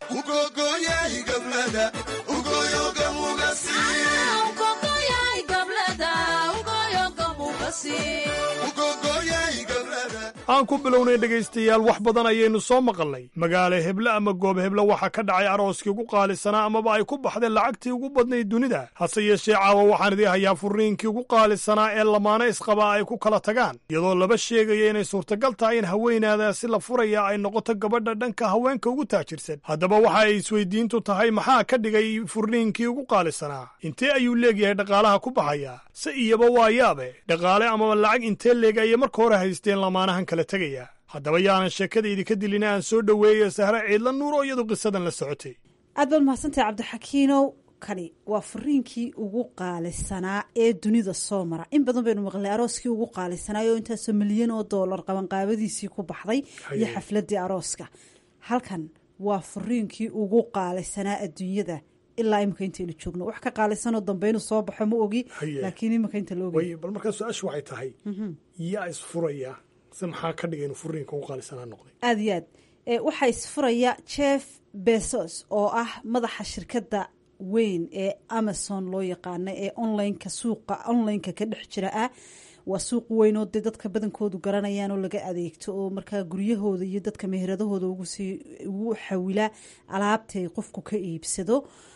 aan ku bilownay dhegaystayaal wax badan ayaynu soo maqalnay magaalo heble ama goob heble waxaa ka dhacay arooskii ugu qaalisanaa amaba ay ku baxdeen lacagtii ugu badnayd dunida hase yeeshee caawa waxaan idii hayaa furiinkii ugu qaalisanaa ee lamaano isqabaa ay ku kala tagaan iyadoo laba sheegaya inay suurtagal tahay in haweenaadaasi la furaya ay noqoto gabadha dhanka haweenka ugu taajirsan haddaba waxa ay isweydiintu tahay maxaa ka dhigay furniinkii ugu qaalisanaa intee ayuu leegyahay dhaqaalaha ku baxaya se iyaba waa yaabe dhaqaale amaba lacag intee leeg ayay marka hore haysteen lamaanahan kala tegaya haddaba yaanan sheekada idinka dilina aan soo dhoweeya sahre ciidla nuur oo iyadu qisadan la socotay aad baad mahadsantahay cabdixakiinow kani waa furiinkii ugu qaalisanaa ee dunida soo mara in badan baynu maqlay arooskii ugu qaalisanaa oo intaasoo milyan oo doolar qabanqaabadiisii ku baxday iyo xafladii arooska halkan waa furiinkii ugu qaalisanaa adduunyada ilaa imika intaynu joogno wax ka qaalisanoo dambe inuu soo baxo ma ogi laakiin imika inta la ogay bal markaa su-aashu waxay tahay yaa isfuraya se maxaa ka dhigay inuu furiinka ugu qaalisanaa noqday aada iyo aad waxaa isfuraya jeff bezos oo ah madaxa shirkadda weyn ee amazon loo yaqaana ee onlineka suuqa onlineka ka dhex jira ah waa suuq weyn oo dee dadka badankoodu garanayaan oo laga adeegto oo markaa guryahooda iyo dadka meheradahooda ugusii ugu xawila alaabtay qofku ka iibsado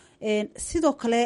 sidoo kale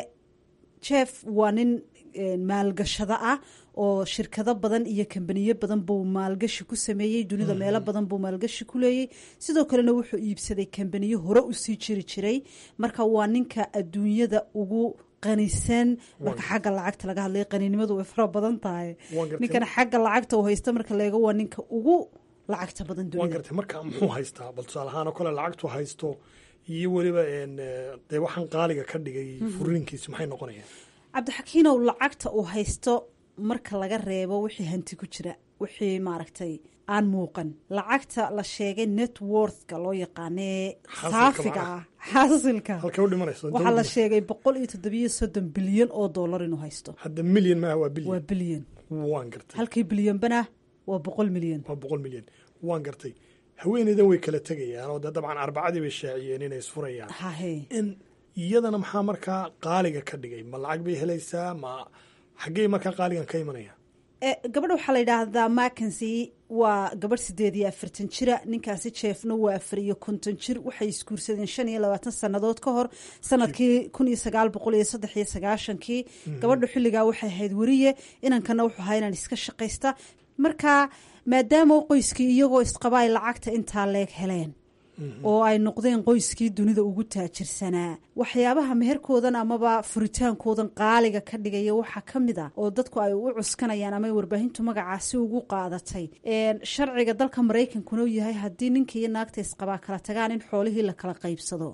jeff waa nin maalgashado ah oo shirkado badan iyo kambaniyo badan buu maalgashi ku sameeyey dunida meelo badan buu maalgashi ku leeyey sidoo kalena wuxuu iibsaday kambaniyo hore usii jiri jiray marka waa ninka adduunyada ugu qanisan marka xagga lacagta laga hadlay qaninimadu way fara badan tahay ninkan xagga lacagta uu haysta marka leego waa ninka ugu lacagta badan waan gartay marka muxuu haystaa bal tusaale ahaan oo kale lacagtu haysto iyo weliba dee waxaan qaaliga ka dhigay furiinkiisu maxay noqonayaan cabdixakiinow lacagta uu haysto marka laga reebo wixii hanti ku jira wixii maaragtay aan muuqan lacagta la sheegay networthka loo yaqaanee saafiga ah xaasilka waxaa la sheegay boqol iyo toddobiyo soddon bilyan oo dollar inuu haysto hadda milyan maaha waa bilyan waa bilyan waan gartay halkii bilyanbana waa boqol milyan waa boqol milyan waan gartay haweeneydan way kala tegayaan oo dee dabcan arbacadii bay shaaciyeen inay isfurayaan in iyadana maxaa markaa qaaliga ka dhigay ma lacag bay helaysaa ma xaggey markaa qaaligan ka imanaya gabadha waxaa la yidhaahdaa makensi waa gabadh sideed iyo afartan jira ninkaasi jeefna waa afar iyo konton jir waxay isguursadeen shan iyo labaatan sannadood ka hor sanadkii kun iyo sagaal boqol iyo saddex iyo sagaashankii gabadhu xilligaa waxay ahayd weriye inankana wuxuu ahaa inaan iska shaqaysta marka maadaama qoyskii iyagoo isqaba ay lacagta intaa leeg heleen oo ay noqdeen qoyskii dunida ugu taajirsanaa waxyaabaha meherkoodan amaba furitaankoodan qaaliga ka dhigaya waxaa ka mid ah oo dadku ay u cuskanayaan ama warbaahintu magacaasi ugu qaadatay sharciga dalka maraykankuna uu yahay haddii ninka iyo naagta isqabaa kala tagaan in xoolihii la kala qaybsado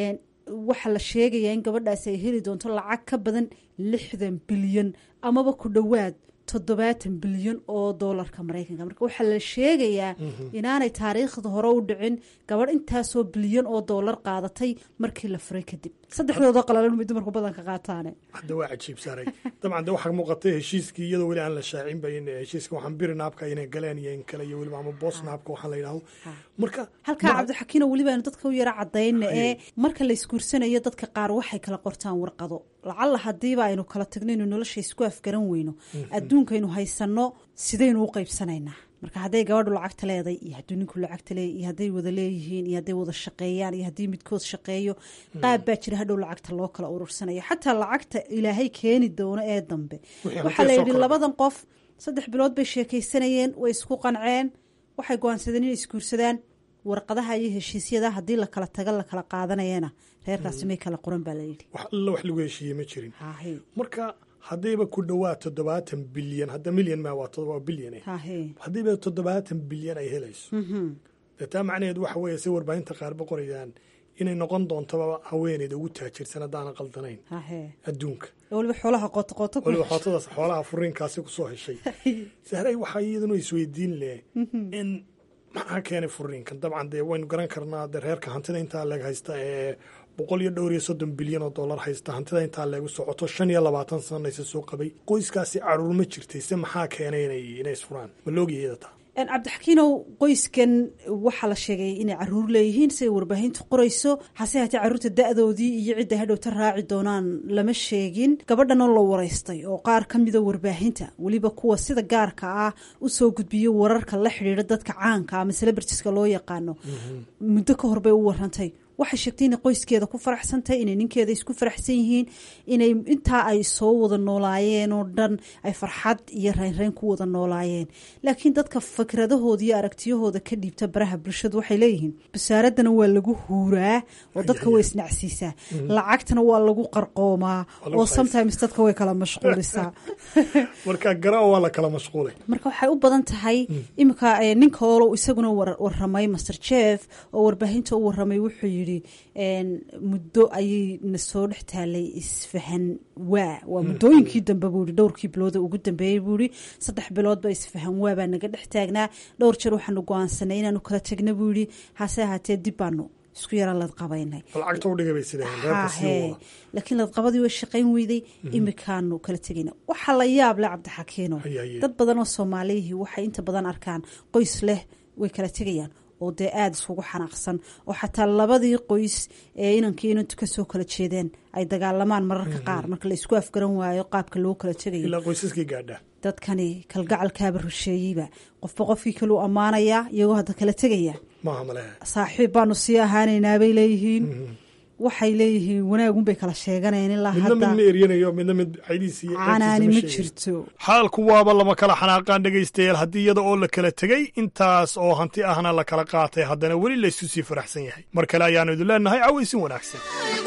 waxaa la sheegayaa in gabadhaasi ay heli doonto lacag ka badan lixdan bilyan amaba ku dhowaad toddobaatan bilyan oo doolarka maraykanka marka waxaa la sheegayaa inaanay taariikhda hore u dhicin gabadh intaasoo bilyan oo doolar qaadatay markii la furay kadib saddexdooda qalalan may dumarku badanka qaataane hadda waa cajiib saaray dabcan de waxaa muuqatay heshiiskii iyadoo weli aan la shaacin ba in heshiiska waxaan biri naabka inay galeen iyo in kale iyo weliba ama boos naabka waxaan la yidhahdo marka halkaa cabdixakiino weliba aynu dadka u yara cadayna ee marka la isguursanayo dadka qaar waxay kala qortaan warqado lacalla hadiiba aynu kala tagno inu nolosha isku afgaran weyno adduunkaynu haysanno sidaynu u qaybsanaynaa marka hadday gabadhu lacagta leeday iyo hadduu ninku lacagta leey iyo hadday wada leeyihiin iyo hadday wada shaqeeyaan iyo haddii midkood shaqeeyo qaab baa jira hadhow lacagta loo kala urursanayo xataa lacagta ilaahay keeni doono ee dambe waxaa la yidhi labadan qof saddex bilood bay sheekaysanayeen way isku qanceen waxay go-aansadeen inay isguursadaan warqadaha iyo heshiisyada haddii la kala taga la kala qaadanayana reerkaasi may kala qoran baa layidhi wax alla wax lagu heshiiyey ma jirin marka haddayba ku dhowaad toddobaatan bilyan hadda milyan ma waa bilyan haddayba toddobaatan bilyan ay helayso dee taa macnaheed waxa weeye say warbaahinta qaarba qorayaan inay noqon doontaba haweeneyda ugu taajirsan haddaana qaldanayn adduunka waliba xoolaha qootaqooto waliba xootadaas xoolaha furiinkaasi kusoo heshay sahray waxaa iyaduna isweydiin leh in maxaa keenay furiinkan dabcan dee waynu garan karnaa dee reerka hantida intaa leeg haysta ee boqol iyo dhowr iyo soddon bilyan oo dollar haysta hantida intaa leegu socoto shan iyo labaatan sanaysa soo qabay qoyskaasi caruur ma jirtay se maxaa keenay inay isfuraan ma loogiya iyada taa cabdixakiinow qoyskan waxaa la sheegay inay caruur leeyihiin siday warbaahintu qorayso hase haatee caruurta da-doodii iyo cidda hadhowta raaci doonaan lama sheegin gabadhanoo la waraystay oo qaar ka mida warbaahinta weliba kuwa sida gaarka ah usoo gudbiyo wararka la xidhiidha dadka caanka ama celebritiska loo yaqaano muddo ka hor bay u warantay waxay sheegtay inay qoyskeeda ku faraxsantahay inay ninkeeda isku faraxsan yihiin inay intaa ay soo wada noolaayeen oo dhan ay farxad iyo reynreyn ku wada noolaayeen laakiin dadka fikradahooda iyo aragtiyahooda ka dhiibta baraha bulshadu waxay leeyihiin basaaradana waa lagu huuraa oo dadka way isnacsiisaa lacagtana waa lagu qarqoomaa oo sometimes dadka way kala mashquulisaa marka gara waa la kala mashquulay marka waxay u badan tahay iminka ninka olo isaguna waramay master jeff oo warbaahinta u waramay wuxuu yidhi muddo ayay na soo dhex taalay isfahan waa waa muddooyinkii dambe buu yihi dhowrkii bilooda ugu dambeeyey buu yihi saddex biloodba isfahan waa baa naga dhex taagnaa dhowr jeer waxaanu go-aansanay inaanu kala tegna buu yihi hase ahaatee dib baanu isku yara ladqabaynay laakiin ladqabadii way shaqayn weyday imikaanu kala tegayna waxaa la yaab leh cabdixakiino dad badan oo soomaaliyihii waxay inta badan arkaan qoys leh way kala tegayaan oo dee aada iskugu xanaaqsan oo xataa labadii qoys ee inankii inantu kasoo kala jeedeen ay dagaalamaan mararka qaar marka la isku afgaran waayo qaabka loo kala tegayo ilaa qoysaskii gaadha dadkani kalgacalkaaba rusheeyeyba qofba qofkii kaleu ammaanayaa iyagoo hadda kala tegaya maaha male saaxiib baanu sii ahaanaynaa bay leeyihiin waxay leeyihiin wanaagunbay kala sheeganayeen ilaa midna mid ma eryanayo midna mid caydiisi canaani ma jirto xaalku waaba lama kala xanaaqaan dhegaystayaal haddii iyada oo la kala tegey intaas oo hanti ahna la kala qaatay haddana weli laysu sii faraxsan yahay mar kale ayaannu idin leenahay cawaysin wanaagsan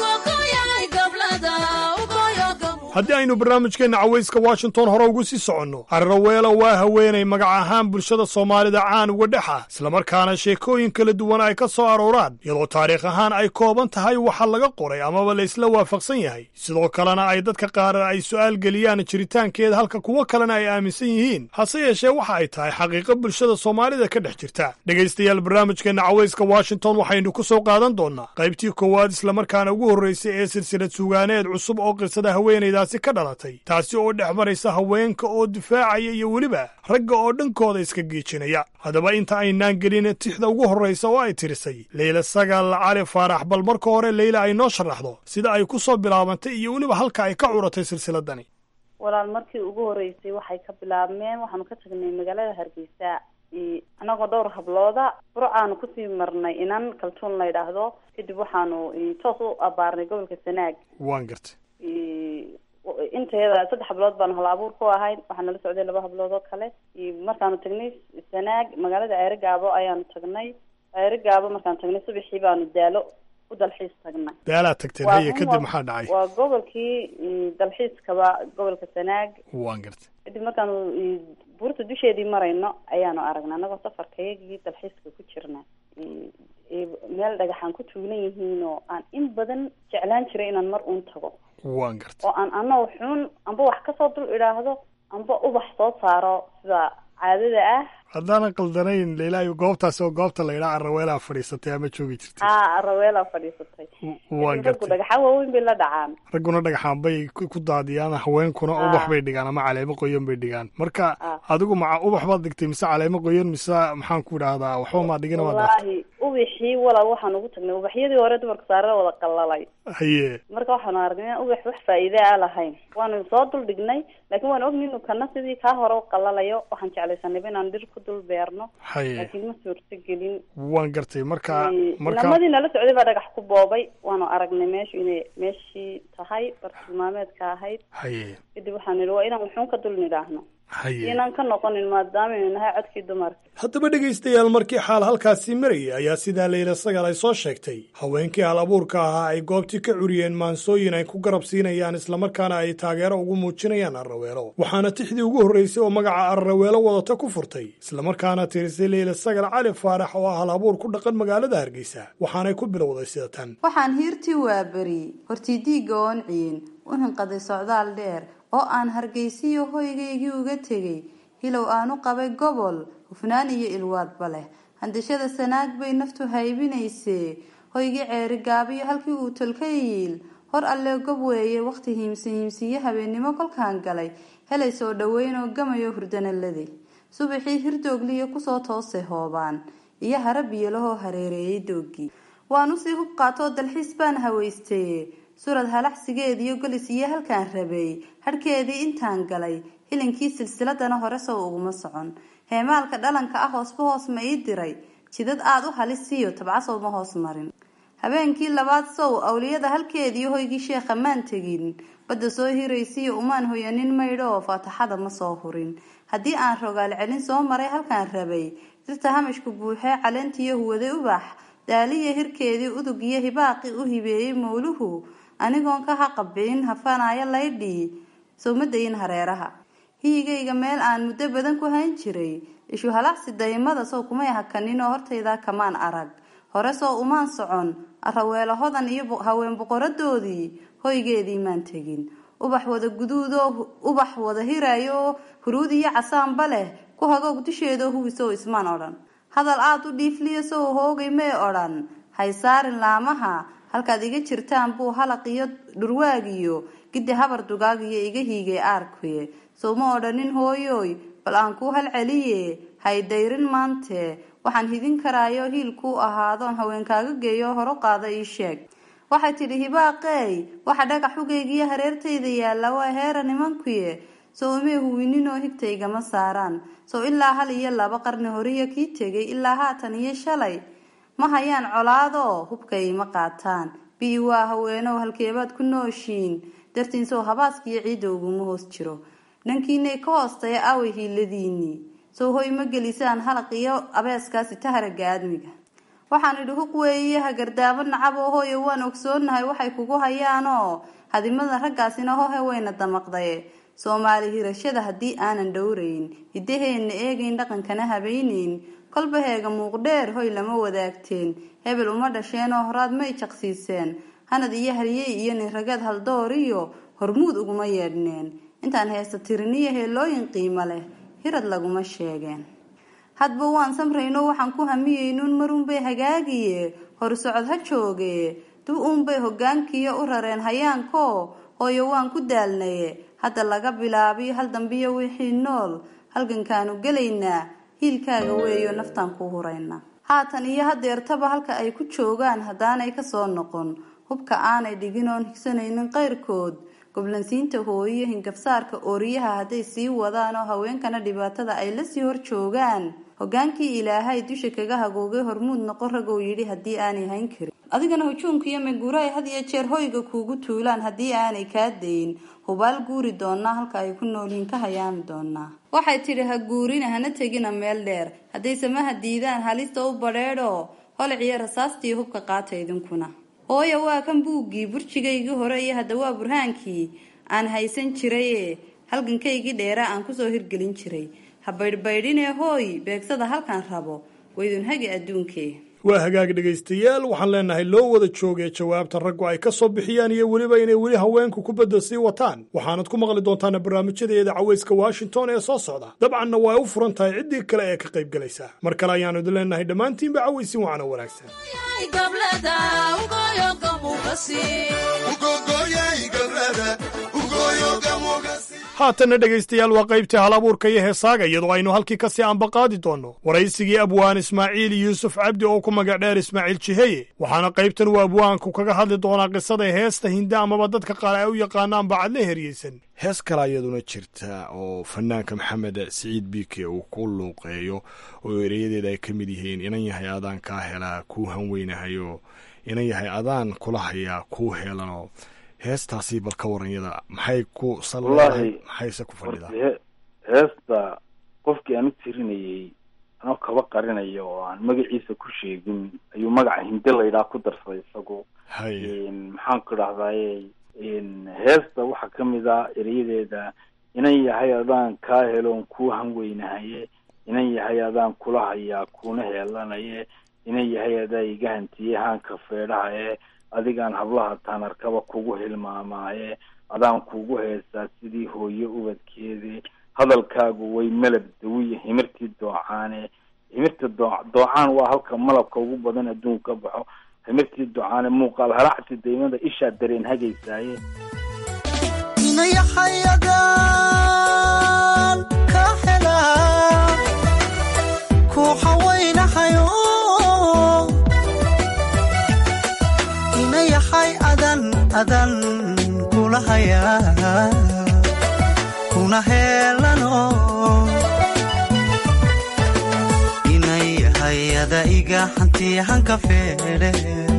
haddii aynu barnaamijkeenna cawayska washington hore ugu sii soconno carraweelo waa haweenay magac ahaan bulshada soomaalida caan uga dhex ah islamarkaana sheekooyin kala duwan ay ka soo arooraan iyadoo taariikh ahaan ay kooban tahay waxa laga qoray amaba la isla waafaqsan yahay sidoo kalena ay dadka qaar ay su'aal geliyaan jiritaankeeda halka kuwo kalena ay aaminsan yihiin hase yeeshee waxa ay tahay xaqiiqo bulshada soomaalida ka dhex jirta dhegaystayaal barnaamijkeenna cawayska washington waxaynu ku soo qaadan doonnaa qaybtii koowaad islamarkaana ugu horraysay ee silsilad sugaaneed cusub oo qisada haweenayda ka dhalatay taasi oo dhex maraysa haweenka oo difaacaya iyo weliba ragga oo dhankooda iska geejinaya haddaba inta aynaan gelin tixda ugu horraysa oo ay tirisay leyla sagaal cali faarax bal marka hore leyla ay noo sharaxdo sida ay ku soo bilaabantay iyo weliba halka ay ka curatay silsiladani walaal markii ugu horreysay waxay ka bilaabmeen waxaanu ka tagnay magaalada hargeysa annagoo dhowr hablooda burcaanu kusii marnay inan kaltuun la ydhaahdo kadib waxaanu toos u abaarnay gobolka sanaag waan gartay intayada saddex hablood baanu hal abuur ku ahayd waxaa nala socday laba hablood oo kale markaanu tagnay sanaag magaalada ceerigaabo ayaanu tagnay ceerigaaba markaan tagnay subaxii baanu daalo u dalxiis tagnay daalaad tagteen Waa haye run, kadib waa- maxaa dhacay waa gobolkii mm, dalxiiskaba gobolka sanaag waan gartay kadib markaanu mm, buurta dusheedii marayno ayaanu aragnay annagoo safarkayagii dalxiiska ku jirna Mm, eh, meel dhagaxaan ku tuulan yihiin oo aan in badan jeclaan jiray inaan mar uun tago waan gartay oo aan anoo xun amba wax kasoo dul idhaahdo amba ubax soo saaro sida caadada ah haddaanan qaldanayn leilaayo goobtaasi oo goobta la yidhaa araweelaa fadhiisatay ama joogi jirtay aa raweela fadhiisatay waan raggu gartay dhagaxaan waaweyn bay la dhacaan ragguna dhagaxaan bay ku ku daadiyaan haweenkuna Ah. ubax bay dhigaan ama caleemo qoyan bay dhigaan marka Ah. adigu maca ubax baad dhigtay mise caleemo qoyan mise maxaan ku idhaahdaa waxba maa dhigina waa dhaaf wallaahi ubixii walaal waxaan ugu tagnay ubaxyadii hore dumarka saarada wada qalalay haye marka waxaanu aragnay inaan ubax wax faa'iide a lahayn waanu soo dul dhignay laakiin waan ogni inu kana sidii kaa hore u qalalayo waxaan jeclaysanayba inaan dhir ku dul beerno haye laakiin ma suurto gelin waan gartay marka marka inamadii nala socday baa dhagax ku boobay waanu aragnay meeshu inay meeshii tahay bartilmaameedka ahayd haye kadib waxaan nidhi waa inaan wuxuun ka dul nidhaahno haye inaan ka noqonin maadaamanu nahay codkii dumarka haddaba dhegaystayaal markii xaal halkaasii marayay ayaa sidaa leyla sagal ay soo sheegtay haweenkii hal abuurka ahaa ay goobtii ka curiyeen maansooyin ay ku garab siinayaan islamarkaana ay taageero ugu muujinayaan arraweelo waxaana tixdii ugu horraysay oo magaca arraweelo wadata ku furtay islamarkaana tirisay leyla sagal cali faarax oo ah hal abuur ku dhaqan magaalada hargeysa waxaanay ku bilowday sida tan waxaan hiirtii waaberi hortii diigga oon ciin u hinqaday socdaal dheer oo aan hargeysiyo hoygaygii uga tegay hilow aanu qabay gobol hufnaan iyo ilwaadba leh handashada sanaag bay naftu haybinaysee hoygii ceeri gaabiyo halkii uu tolka yiil hor allee gob weeye wakhti hiimsi hiimsiyo habeennimo kolkaan galay helay soo dhoweyn oo gamayo hurdanalade subaxii hirdoogliyo kusoo toosay hoobaan iyo hara biyolahoo hareereeyay doogii waan usii hub qaatoo dalxiis baan hawaystaye surad halaxsigeediyo golis iyo halkaan rabay hadhkeedii intaan galay hilinkii silsiladana hore sow uguma socon heemaalka dhalanka ah hoosba hoos ma ii diray jidad aad u halisiyo tabcasow ma hoos marin habeenkii labaad sow awliyada halkeediiyo hoygii sheekha maan tegin badda soo hiraysiyo umaan hoyanin maydho oo faataxada ma soo hurin haddii aan rogaal celin soo maray halkaan rabay dirta hamashku buuxee caleentiyo huwaday ubax daaliya hirkeedii udug iyo hibaaqi u hibeeyey mowluhu anigoon ka haqabin hafanaayo laydhii sow ma dayin hareeraha hiyigayga meel aan muddo badan ku hayn jiray ishu halaqsi daymada sow kumay hakanin oo hortaydaa kamaan arag hore soo umaan socon araweelo hodan iyo haween boqoradoodii hoygeedii maan tegin ubax wada guduudoo ubax wada hiraayo oo huruud iyo casaanba leh ku hagoog dusheedoo huwisow ismaan odhan hadal aad u dhiifliya sow hoogay may odhan haysaarin laamaha halkaad iga jirtaan buu halaq iyo dhurwaagiyo gidi habar dugaagiyo iga hiigay aarkuye sow ma odhanin hooyooy bal aan kuu halceliye haydayrin maante waxaan hidin karaayo hiil kuu ahaadoon haweenkaaga geeyo horo qaada ii sheeg waxay tidhi hibaaqeey waxa dhagax hugaygiyo hareertayda yaalla waa heera nimankuye sow imay huwininoo higtaygama saaraan sow ilaa hal iyo laba qarni horiyo kii tegay ilaa haatan iyo shalay ma hayaan colaadoo hubkay ma qaataan bii waa haweenow halkeebaad ku nooshiin dartiin sow habaaskiyo ciidda uguma hoos jiro dhankiinay ka hoostaya away hiiladiinii sow hoy ma gelisaan halaq iyo abeeskaasi taharaga aadmiga waxaan idhi huq weeye hagardaamo nacaboo hooyo waan ogsoonahay waxay kugu hayaanoo hadimada raggaasina hohe wayna damaqdaye soomaali hirashada haddii aanan dhowrayn hiddaheenna eegayn dhaqankana habaynayn kolba heega muuqdheer hoy lama wadaagteen hebel uma dhasheenoo horaad may jaqsiiseen hanad iyo haryey iyo ninragad haldoor iyo hormuud uguma yeedhneen intaan heesta tiriniyo heelooyin qiimo leh hirad laguma sheegeen hadba waan samrayno waxaan ku hamiyeynuun marunbay hagaagiye horsocod ha jooge dib uunbay hogaankiyo u rareen hayaanko hooyo waan ku daalnaye hadda laga bilaabiyo hal dambiyo wixii nool halgankaanu gelaynaa hiilkaaga weeyo naftaan ku hurayna haatan iyo hadeertaba halka ay ku joogaan haddaanay kasoo noqon hubka aanay dhigin oon higsanaynin qayrkood goblansiinta hooyo hingabsaarka ooriyaha hadday sii wadaan oo haweenkana dhibaatada ay lasii hor joogaan hogaankii ilaahay dusha kaga hagoogay hormuud noqon ragow yidhi haddii aanay hayn karin adigana hujuumka iyo maguura ay had iyo jeer hoyga kuugu tuulaan haddii aanay kaa dayin hubaal guuri doonaa halka ay ku noolyiin ka hayaami doonaa waxay tidhi ha guurina hana tegina meel dheer hadday samaha diidaan halista u badheedho holiciyo rasaastii hubka qaata idinkuna hooya waa kan buuggii burjigaygii hore iyo hadda waa burhaankii aan haysan jiraye halgankaygii dheeraa aan kusoo hirgelin jiray ha baydhbaydhinee hooy beegsada halkaan rabo waydunhagi adduunkee waa hagaag dhegaystayaal waxaan leenahay loo wada joogee jawaabta raggu ay ka soo bixiyaan iyo weliba inay weli haweenku ku bedel sii wataan waxaanad ku maqli doontaana barnaamijyadeeda cawayska washington ee soo socda dabcanna waa u furan tahay ciddii kale ee ka qayb galaysa mar kale ayaannu idin leenahay dhammaantiinba cawaysin wacana wanaagsan haatanna dhegaystayaal waa qaybtii hal abuurka iyo heesaaga iyadoo aynu halkii ka sii ambaqaadi doonno waraysigii abwaan ismaaciil yuusuf cabdi oo ku magac dheer ismaaciil jiheye waxaana qaybtan uu abwaanku kaga hadli doonaa qisada heesta hinde amaba dadka qaar ay u yaqaanaan bacadle heryeysan hees kale iyaduna jirta oo fanaanka maxamed siciid biike uu ku luuqeeyo oo ereyadeeda ay ka mid yihiin inan yahay adaan kaa helaa kuu hanweynahayo inan yahay adaan kula hayaa kuu heelano heestaasi bal ka waranyada maxay ku Wallaahi, maxayse ku fadhidaa he- heesta qofkii aan u tirinayey anoo kaba qarinaya oo aan magaciisa ku sheegin ayuu magaca hinde laydhaa ku darsaday isagu haye maxaan ku dhahdaye heesta waxaa kamid ah erayadeeda inan yahay adaan kaa heloon kuu hanweynahaye inan yahay adaan kula hayaa kuuna heelanaye inan yahay adaa iga hantiyey haanka feedhahaye adigaan hablaha taanarkaba kugu hilmaamaaye adaan kugu heesaa sidii hooye ubadkeedi hadalkaagu way malab dawiya himirtii doocaane himirta doo doocaan waa halka malabka ugu badan adduunka ka baxo himirtii doocaane muuqaal halacti daymada ishaa dareen hagaysaaye inayaxayadaan ka helaa ku xawaynahayo inayaxay adan adan kula hayaa kuna heelano inayahay ada iga hantiyahanka feedhe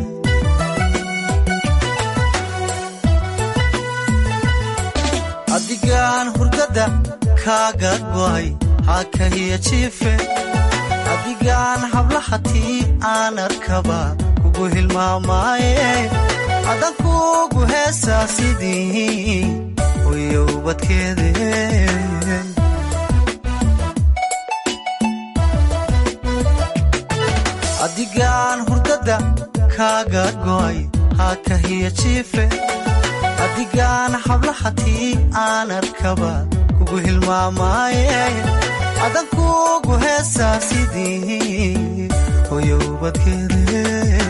adigaan hurdada kaaga go'ay hakahiya jiife adigaan hablahatii aan arkaba kugu hilmaamaaye adan kugu heesaa sidii hoyo ubadkeede adigaan hurdada kaaga go'ay hakahiya jiife adigaan hablahatii aan arkaba kugu hilmaamaaye adan kugu heesaa sidii hoyo ubadkeede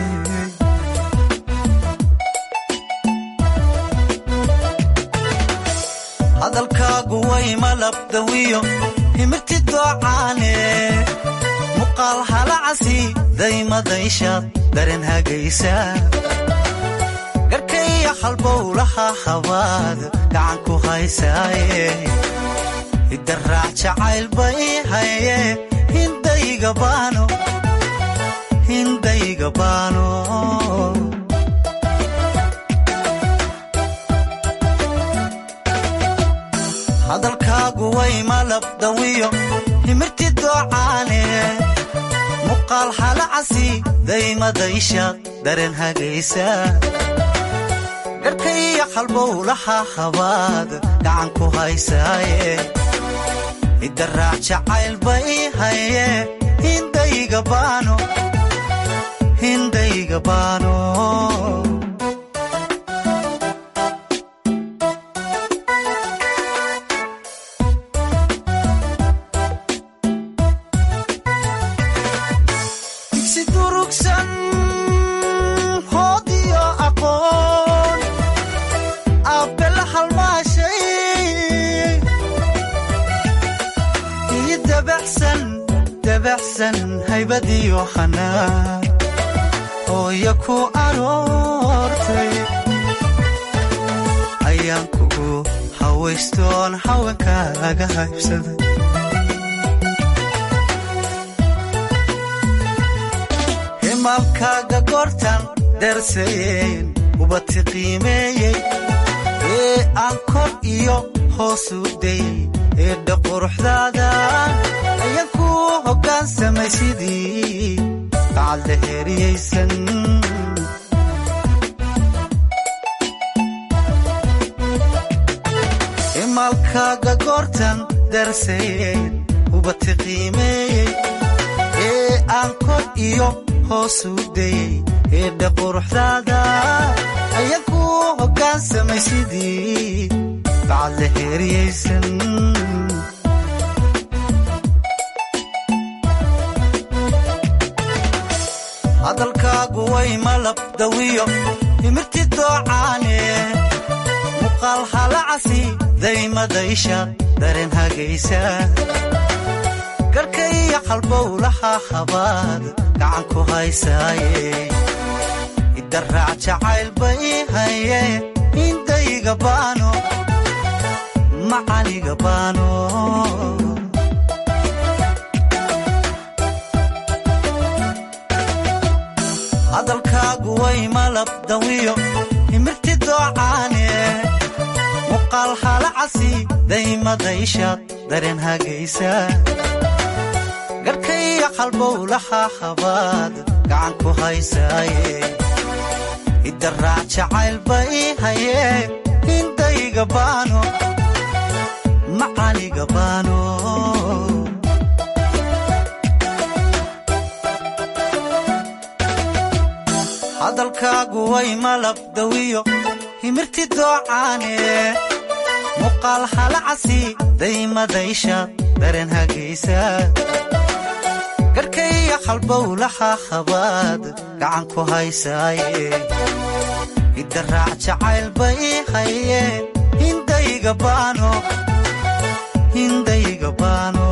hadalkaagu way malabdawiyo himirti doocaane muqaal halacasi daymadayshaad daren hagaysa garkaya halbowlaha habaad gacan ku haysaaye idaraac jacayl bay haye hindayga baano hindayga baano hadalkaagu way malabdawiyo himirti doocaane muqaal halacasi daymadayshaad daren hagaysa garkaya halbowlaha habaad gacan ku haysaaye idaraac jacayl bay haye hindayga baano hindayga baano digsi durugsan hoodiyo aqoon aabela halmaashay iyo dabaxsan dabaxsan haybadiyo hanaan hooya ku aroortay ayaan kugu hawaystoon haweenkaaga haybsaday himalkaaga goortan darsayen ubati qiimeeyey ee aan kor iyo hoosu dayey ee dhaquruxdaada ayaan ku hoggaansamay sidii bacadla heeriyaysan imaalkaaga goortan darsayeen ubati qiimeeyey ee aan kor iyo hoos u dayey eedha quruxdaada ayagu hoggaansamay sidii bacadla heeriyaysan hadalkaagu way malab dawiyo imirti doocaane muuqaal halacasi daymadaysha dareen hagaysa garka iyo qalbowlaha habaad gacan ku haysaaye idaraac jacayl bay haye indayga baano macaniga baano hadalkaagu way malab dawiyo imirti doocaane muuqaal halacasi daymadayshaad dareen hagaysa garka iyo qalbowlaha habaad gacan ku haysaaye idaraac jacayl bay haye indayga baano macaniga baano hadalkaagu way malab dawiyo himirti doocaane muuqaal halacasi daymadayshaad dareen hagaysa garka iyo qalbowlaha habaad gacan ku haysaaye idaraac jacayl bay haye hindayga baano hindayga baano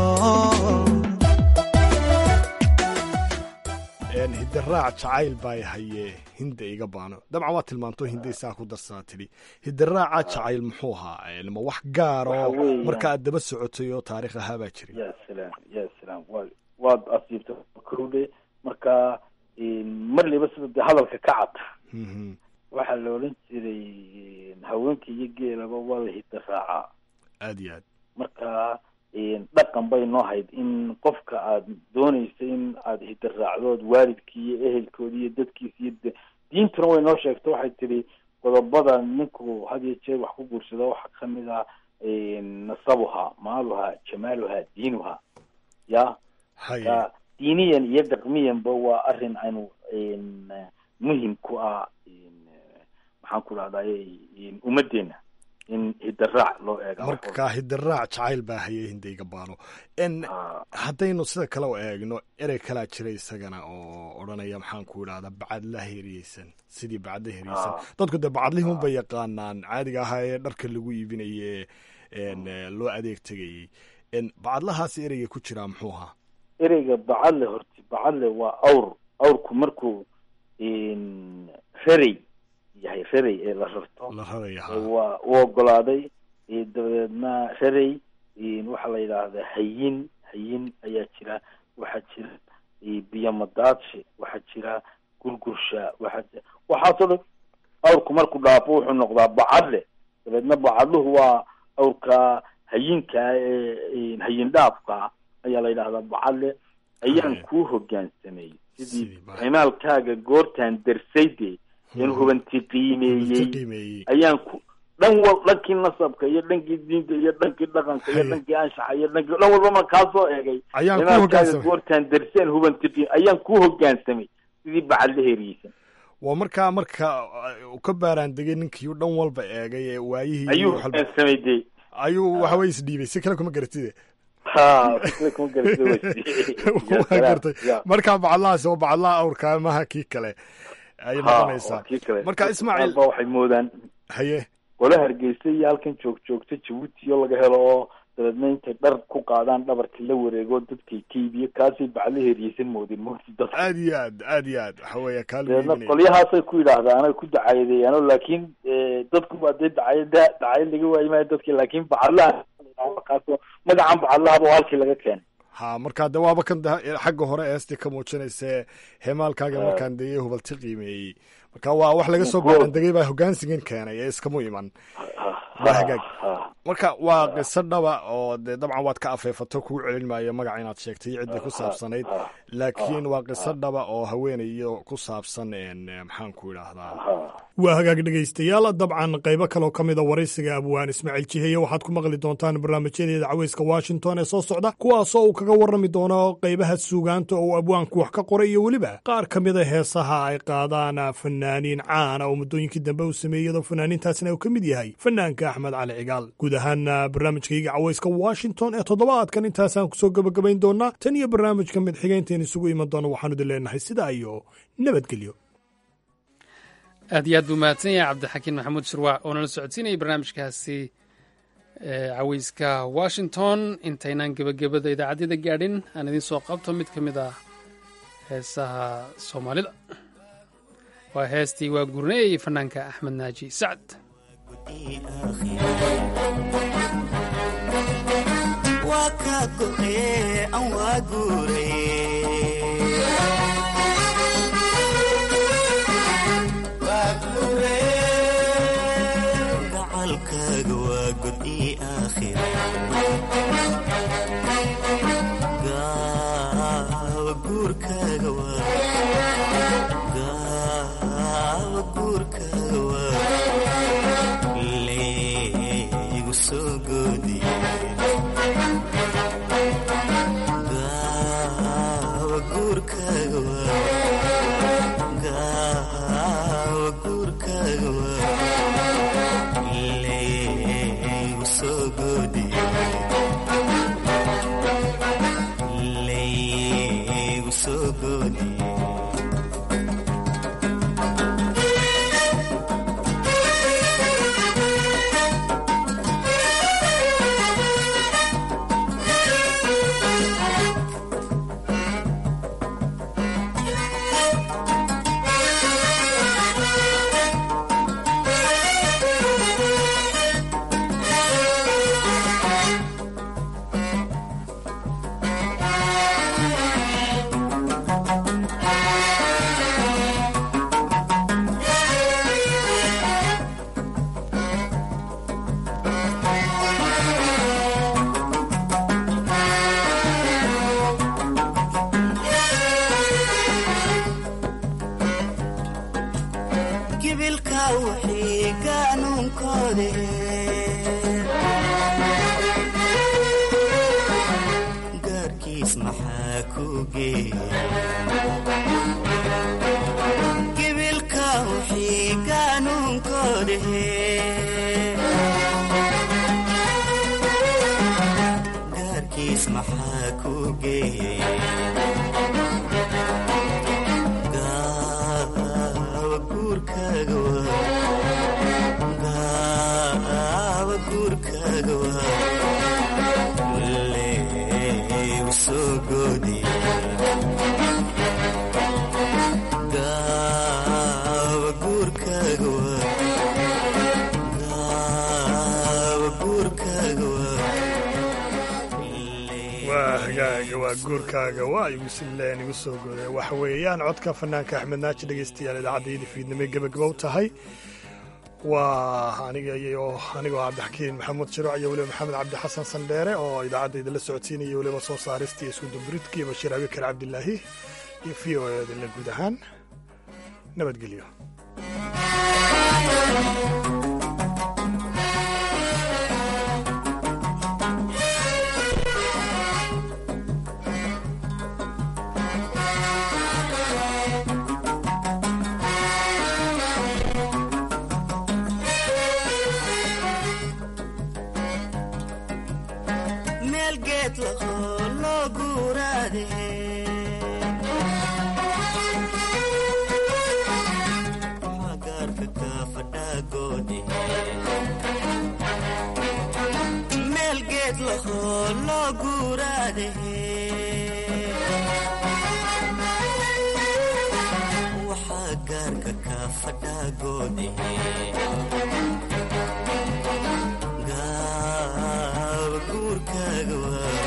hidaraac jacayl baa haye hinda iga baano dabcan waa tilmaamto hindaysaa ku darsanaa tidhi hidaraaca jacayl muxuu ahaa ma wax gaar oo marka aad daba socotay oo taarikh ahaa baa jiray ya salaam ya salaam wa waad asiibta kowdhe marka marliba sida dee hadalka ka cad waxaa la odhan jiray haweenka iyo geelaba waa la hidaraaca aad iyo aad marka dhaqan bay noo hayd in qofka aad doonaysa in aad hidaraacdood waalidkii iyo ehelkoodi iyo dadkiisa iyo diintuna way noo sheegto waxay tidhi qodobada ninku had iyo jeer wax ku guursada waxaa kamid ah nasabuha maaluha jamaaluha diinuha ya ka diiniyan iyo dhaqmiyanba waa arrin aynu muhim ku ah maxaan ku dhahday ummaddeena in hidaraac loo eega marka hidaraac jacayl baa hayay hindayga baano n haddaynu sida kale u eegno erey kalaa jira isagana oo odhanaya maxaan ku idhahdaa bacadla heeriyeysan sidii bacadla heeriyeysan dadku dee bacadlihii unbay yaqaanaan caadiga ahaa ee dharka lagu iibinaye loo adeeg tegayey bacadlahaasi ereyga ku jiraa muxuu ahaa ereyga bacadle horti bacadle waa awr awrku markuu rarey yahay rarey ee la rarto waa u ogolaaday dabadeedna rarey waxaa la yidhaahdaa hayin hayin ayaa jira waxaa jira biyomadaadshe waxaa jira gurgursha waxaa waxaasoo dhan awrku markuu dhaafo wuxuu noqdaa bacadle dabeedna bacadluhu waa awrka hayinka ee hayin dhaafka ayaa la yidhahdaa bacadle ayaan kuu hogaansamay sidii cimaalkaaga goortaan darsayde in hubanti qiimeeyey ayaan ku dhan wal dhankii nasabka iyo dhankii diinta iyo dhankii dhaqanka iyo dhankii anshaxa iyo dhankii dhan walba ma kaa soo eegay cimaalkaaga goortaan darseen hubanti qiim ayaan kuu hogaansamay sidii bacadle heeriyeysan waa markaa marka u ka baaraan degay ninkii dhan walba eegay ee waayihii ayuu hogaansamay de ayuu waxa wey isdhiibay si kale kuma garatide waa gartay markaa bacadlahaas oo bacadlaha awrkaa maha kii kale ayay noqonaysaa marka ismaaciil ba waxay moodaan haye qole hargeysa iyo halkan joog joogta jabuuti oo laga helo oo dabeedna intay dhar ku qaadaan dhabarka la wareego dadkay kaybiyo kaasay bacla heeriyeysan moodeen moogti dad aad iyo aad aad iyo aad waxa weya kaa dabeedna qolyahaasay ku yidhaahdaan ay ku dacayadeeyaano laakiin dadku baa dee dacayada dacayad laga waayi maayo dadki laakiin bacadlaha kaas magacan bacadlahaba oo halkii laga keenay ha markaa de waaba kan xagga hore eesti ka muujinayse heemaalkaaga markaan deye hubalti qiimeeyey marka waa wax laga soo baarandegay baa hogaansigan keenay ee iskamu iman waa hagaag marka waa qiso dhaba oo dee dabcan waad ka afeefato kugu celin maayo magaca inaad sheegtay ciddii ku saabsanayd laakiin waa qiso dhaba oo haweenayo ku saabsan maxaan ku idhaahdaa waa hagaag dhegaystayaal dabcan qaybo kaloo ka mida waraysiga abwaan ismaaciil jiheye waxaad ku maqli doontaan barnaamijyadeeda caweyska washington ee soo socda kuwaasoo uu kaga warrami doono qaybaha suugaanta oo abwaanku wax ka qoray iyo weliba qaar ka mida heesaha ay qaadaan fanaaniin caana oo muddooyinkii dambe uu sameeyey iyadoo fanaaniintaasina uu ka mid yahay fanaanka axmed cali cigaal guud ahaana barnaamijkayga caweyska washington ee toddobaadkan intaasaan kusoo gebagabayn doonaa tan iyo barnaamijka mid xigaynteen isugu iman doono waxaanu idin leenahay sidaa iyo nabadgelyo aad iyo aad buu mahadsan yahay cabdixakiin maxamuud shirwac oo nala socodsiinayay barnaamijkaasi caweyska washington intaynaan gebagabada idaacadyada gaadhin aan idiin soo qabto mid ka mid ah heesaha soomaalida waa heestii waa gurneeyey fanaanka axmed naaji sacad waa guurkaaga waa igu silleen igu soo goday waxa weeyaan codka fanaanka axmed naaji dhegaystayaal idaacaddaiyada fiidnimo gebagabow tahay waa aniga iyo anigoo cabdixakiin maxamuud jiroc iyo weliba maxamed cabdi xasan sandheere oo idaacaddayda la socodsiinaya weliba soo saarista iyo iskuduburidka iyo bashiir abikar cabdilaahi iyo v o edale guud ahaan nabadgelyo gaaba guurkaaga waa